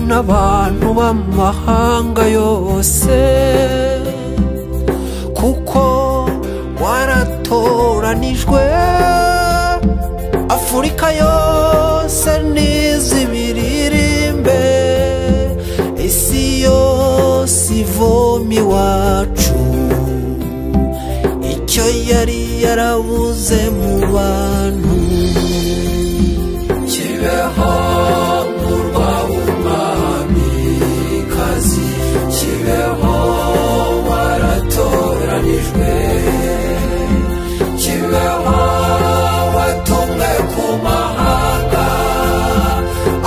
n'abantu b'amahanga yose kuko waratoranijwe afurika yose n'izibiririmbe isi yose ivoma iwacu icyo yari yarabuze mu bantu kibeho murwa umwamikazi kibeho waratoranijwe kibeho watumwe ku mahanga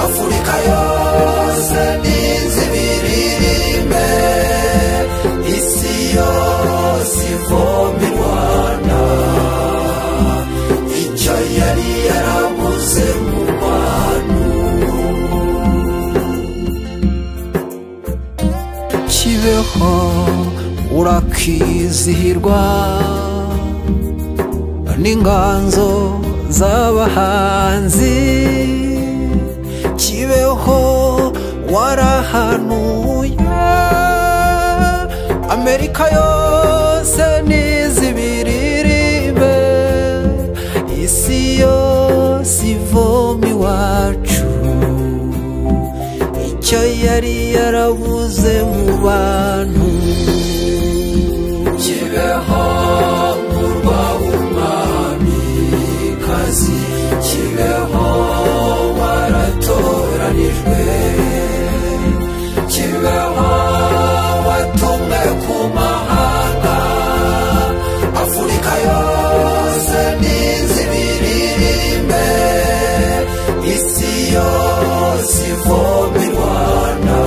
afurika yose n'izibiririmbe isi yose ivoma i rwanda icyo yari yarabuze mu bantu kibeho urakizihirwa n'inganzo z'abahanzi kibeho warahanuye amerika yose n'izibiririmbe isi yose ivoma iwacu icyo yari yarabuze mu bantu kibeho murwa umwamikazi kibeho waratoranijwe kibeho watumwe ku mahanga afurika yose n'izibiririmbe isi yose ivoma i rwanda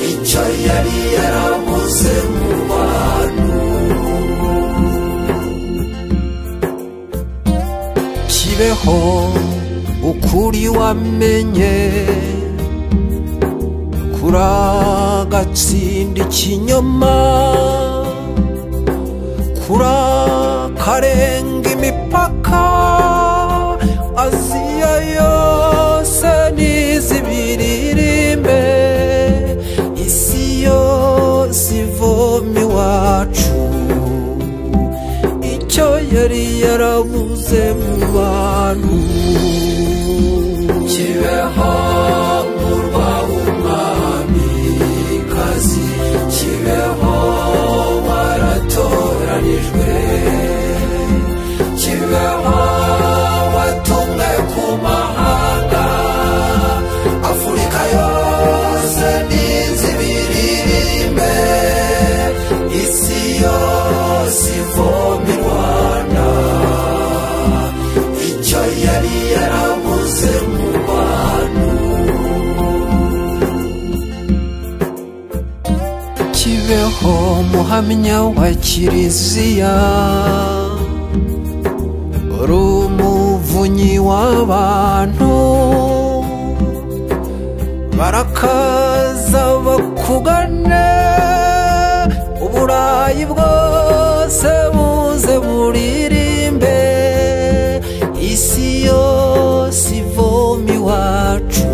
icyo yari yarabuze mu bantu kibeho ukuri wamenye kuragatsinda ikinyoma kurakarenga imipaka aziya yose n'izibiririmbe isi yose ivoma iwacu icyo yari yarabuze mu bantu kibeho murwa umwamikazi kibeho waratoranijwe kibeho watumwe ku mahanga afurika yose n'inzibiririmbe isi yose ivoma i rwanda icyo yari yarabuze mu bantu kibeho muhamya wa kiliziya uri umuvunyi w'abantu barakaza bakugane uburayi bwose buze buririmbe isi yose ivoma iwacu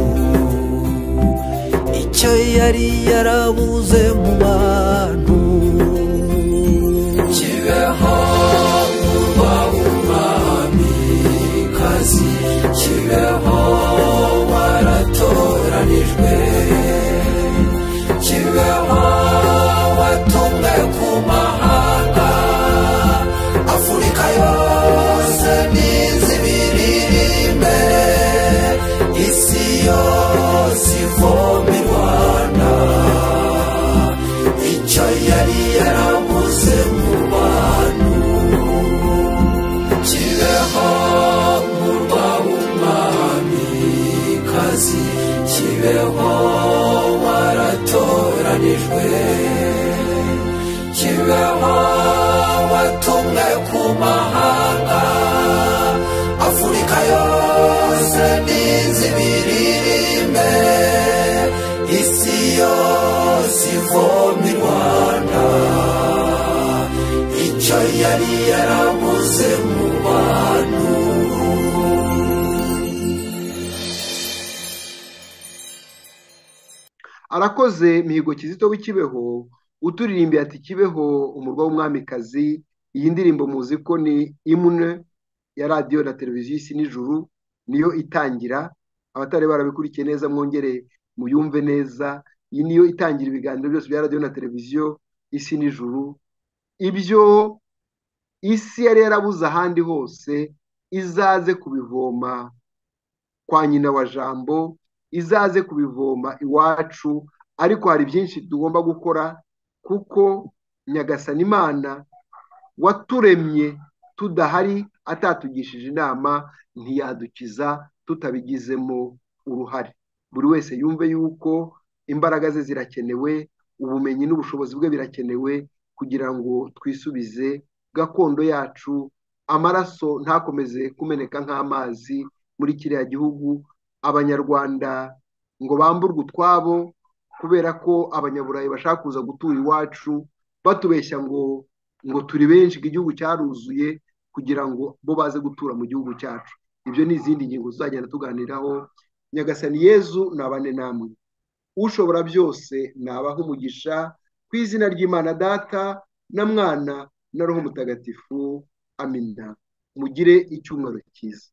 icyo yari yarabuze mu bantu kibeho murwa umwamikazi kibeho waratoranijwe kibeho watumwe ku mahanga afurika yose n'izibiririmbe isi yose ivoma i rwanda icyo yari yarabuze mu bantu kibeho murwa umwamikazi kibeho waratoranijwe kibeho watumwe ku mahanga afurika yose n'izibiririmbe isi yose ivoma i rwanda icyo yari yarabuze mu bantu arakoze mihigo kizito w'ikibeho uturirimbiye ati kibeho umurwa w'umwamikazi iyi ndirimbo muzi ko ni imune ya radiyo na televiziyo isi nijuru niyo itangira abatari barabikurikiye neza mwongere muyumve neza iyi niyo itangira ibiganiro byose bya radiyo na televiziyo isi nijuru ibyo isi yari yarabuze ahandi hose izaze kubivoma kwa nyina wa jambo izaze kubivoma iwacu ariko hari byinshi tugomba gukora kuko nyagasani imana waturemye tudahari atatugishije inama ntiyadukiza tutabigizemo uruhare buri wese yumve yuko imbaraga ze zirakenewe ubumenyi n'ubushobozi bwe birakenewe kugira ngo twisubize gakondo yacu amaraso ntakomeze kumeneka nk'amazi muri kiriya gihugu abanyarwanda ngo bamburwe utwabo kubera ko abanyaburayi bashaka kuza gutura iwacu batubeshya ngo ngo turi benshi ngo igihugu cyaruzuye kugira ngo bo baze gutura mu gihugu cyacu ibyo ni izindi ngingo tuzagenda tuganiraho nyagasani yezu nabane namwe ushobora byose nabaha umugisha ku izina ry'imana data na mwana na roho mutagatifu amina mugire icyumweru cyiza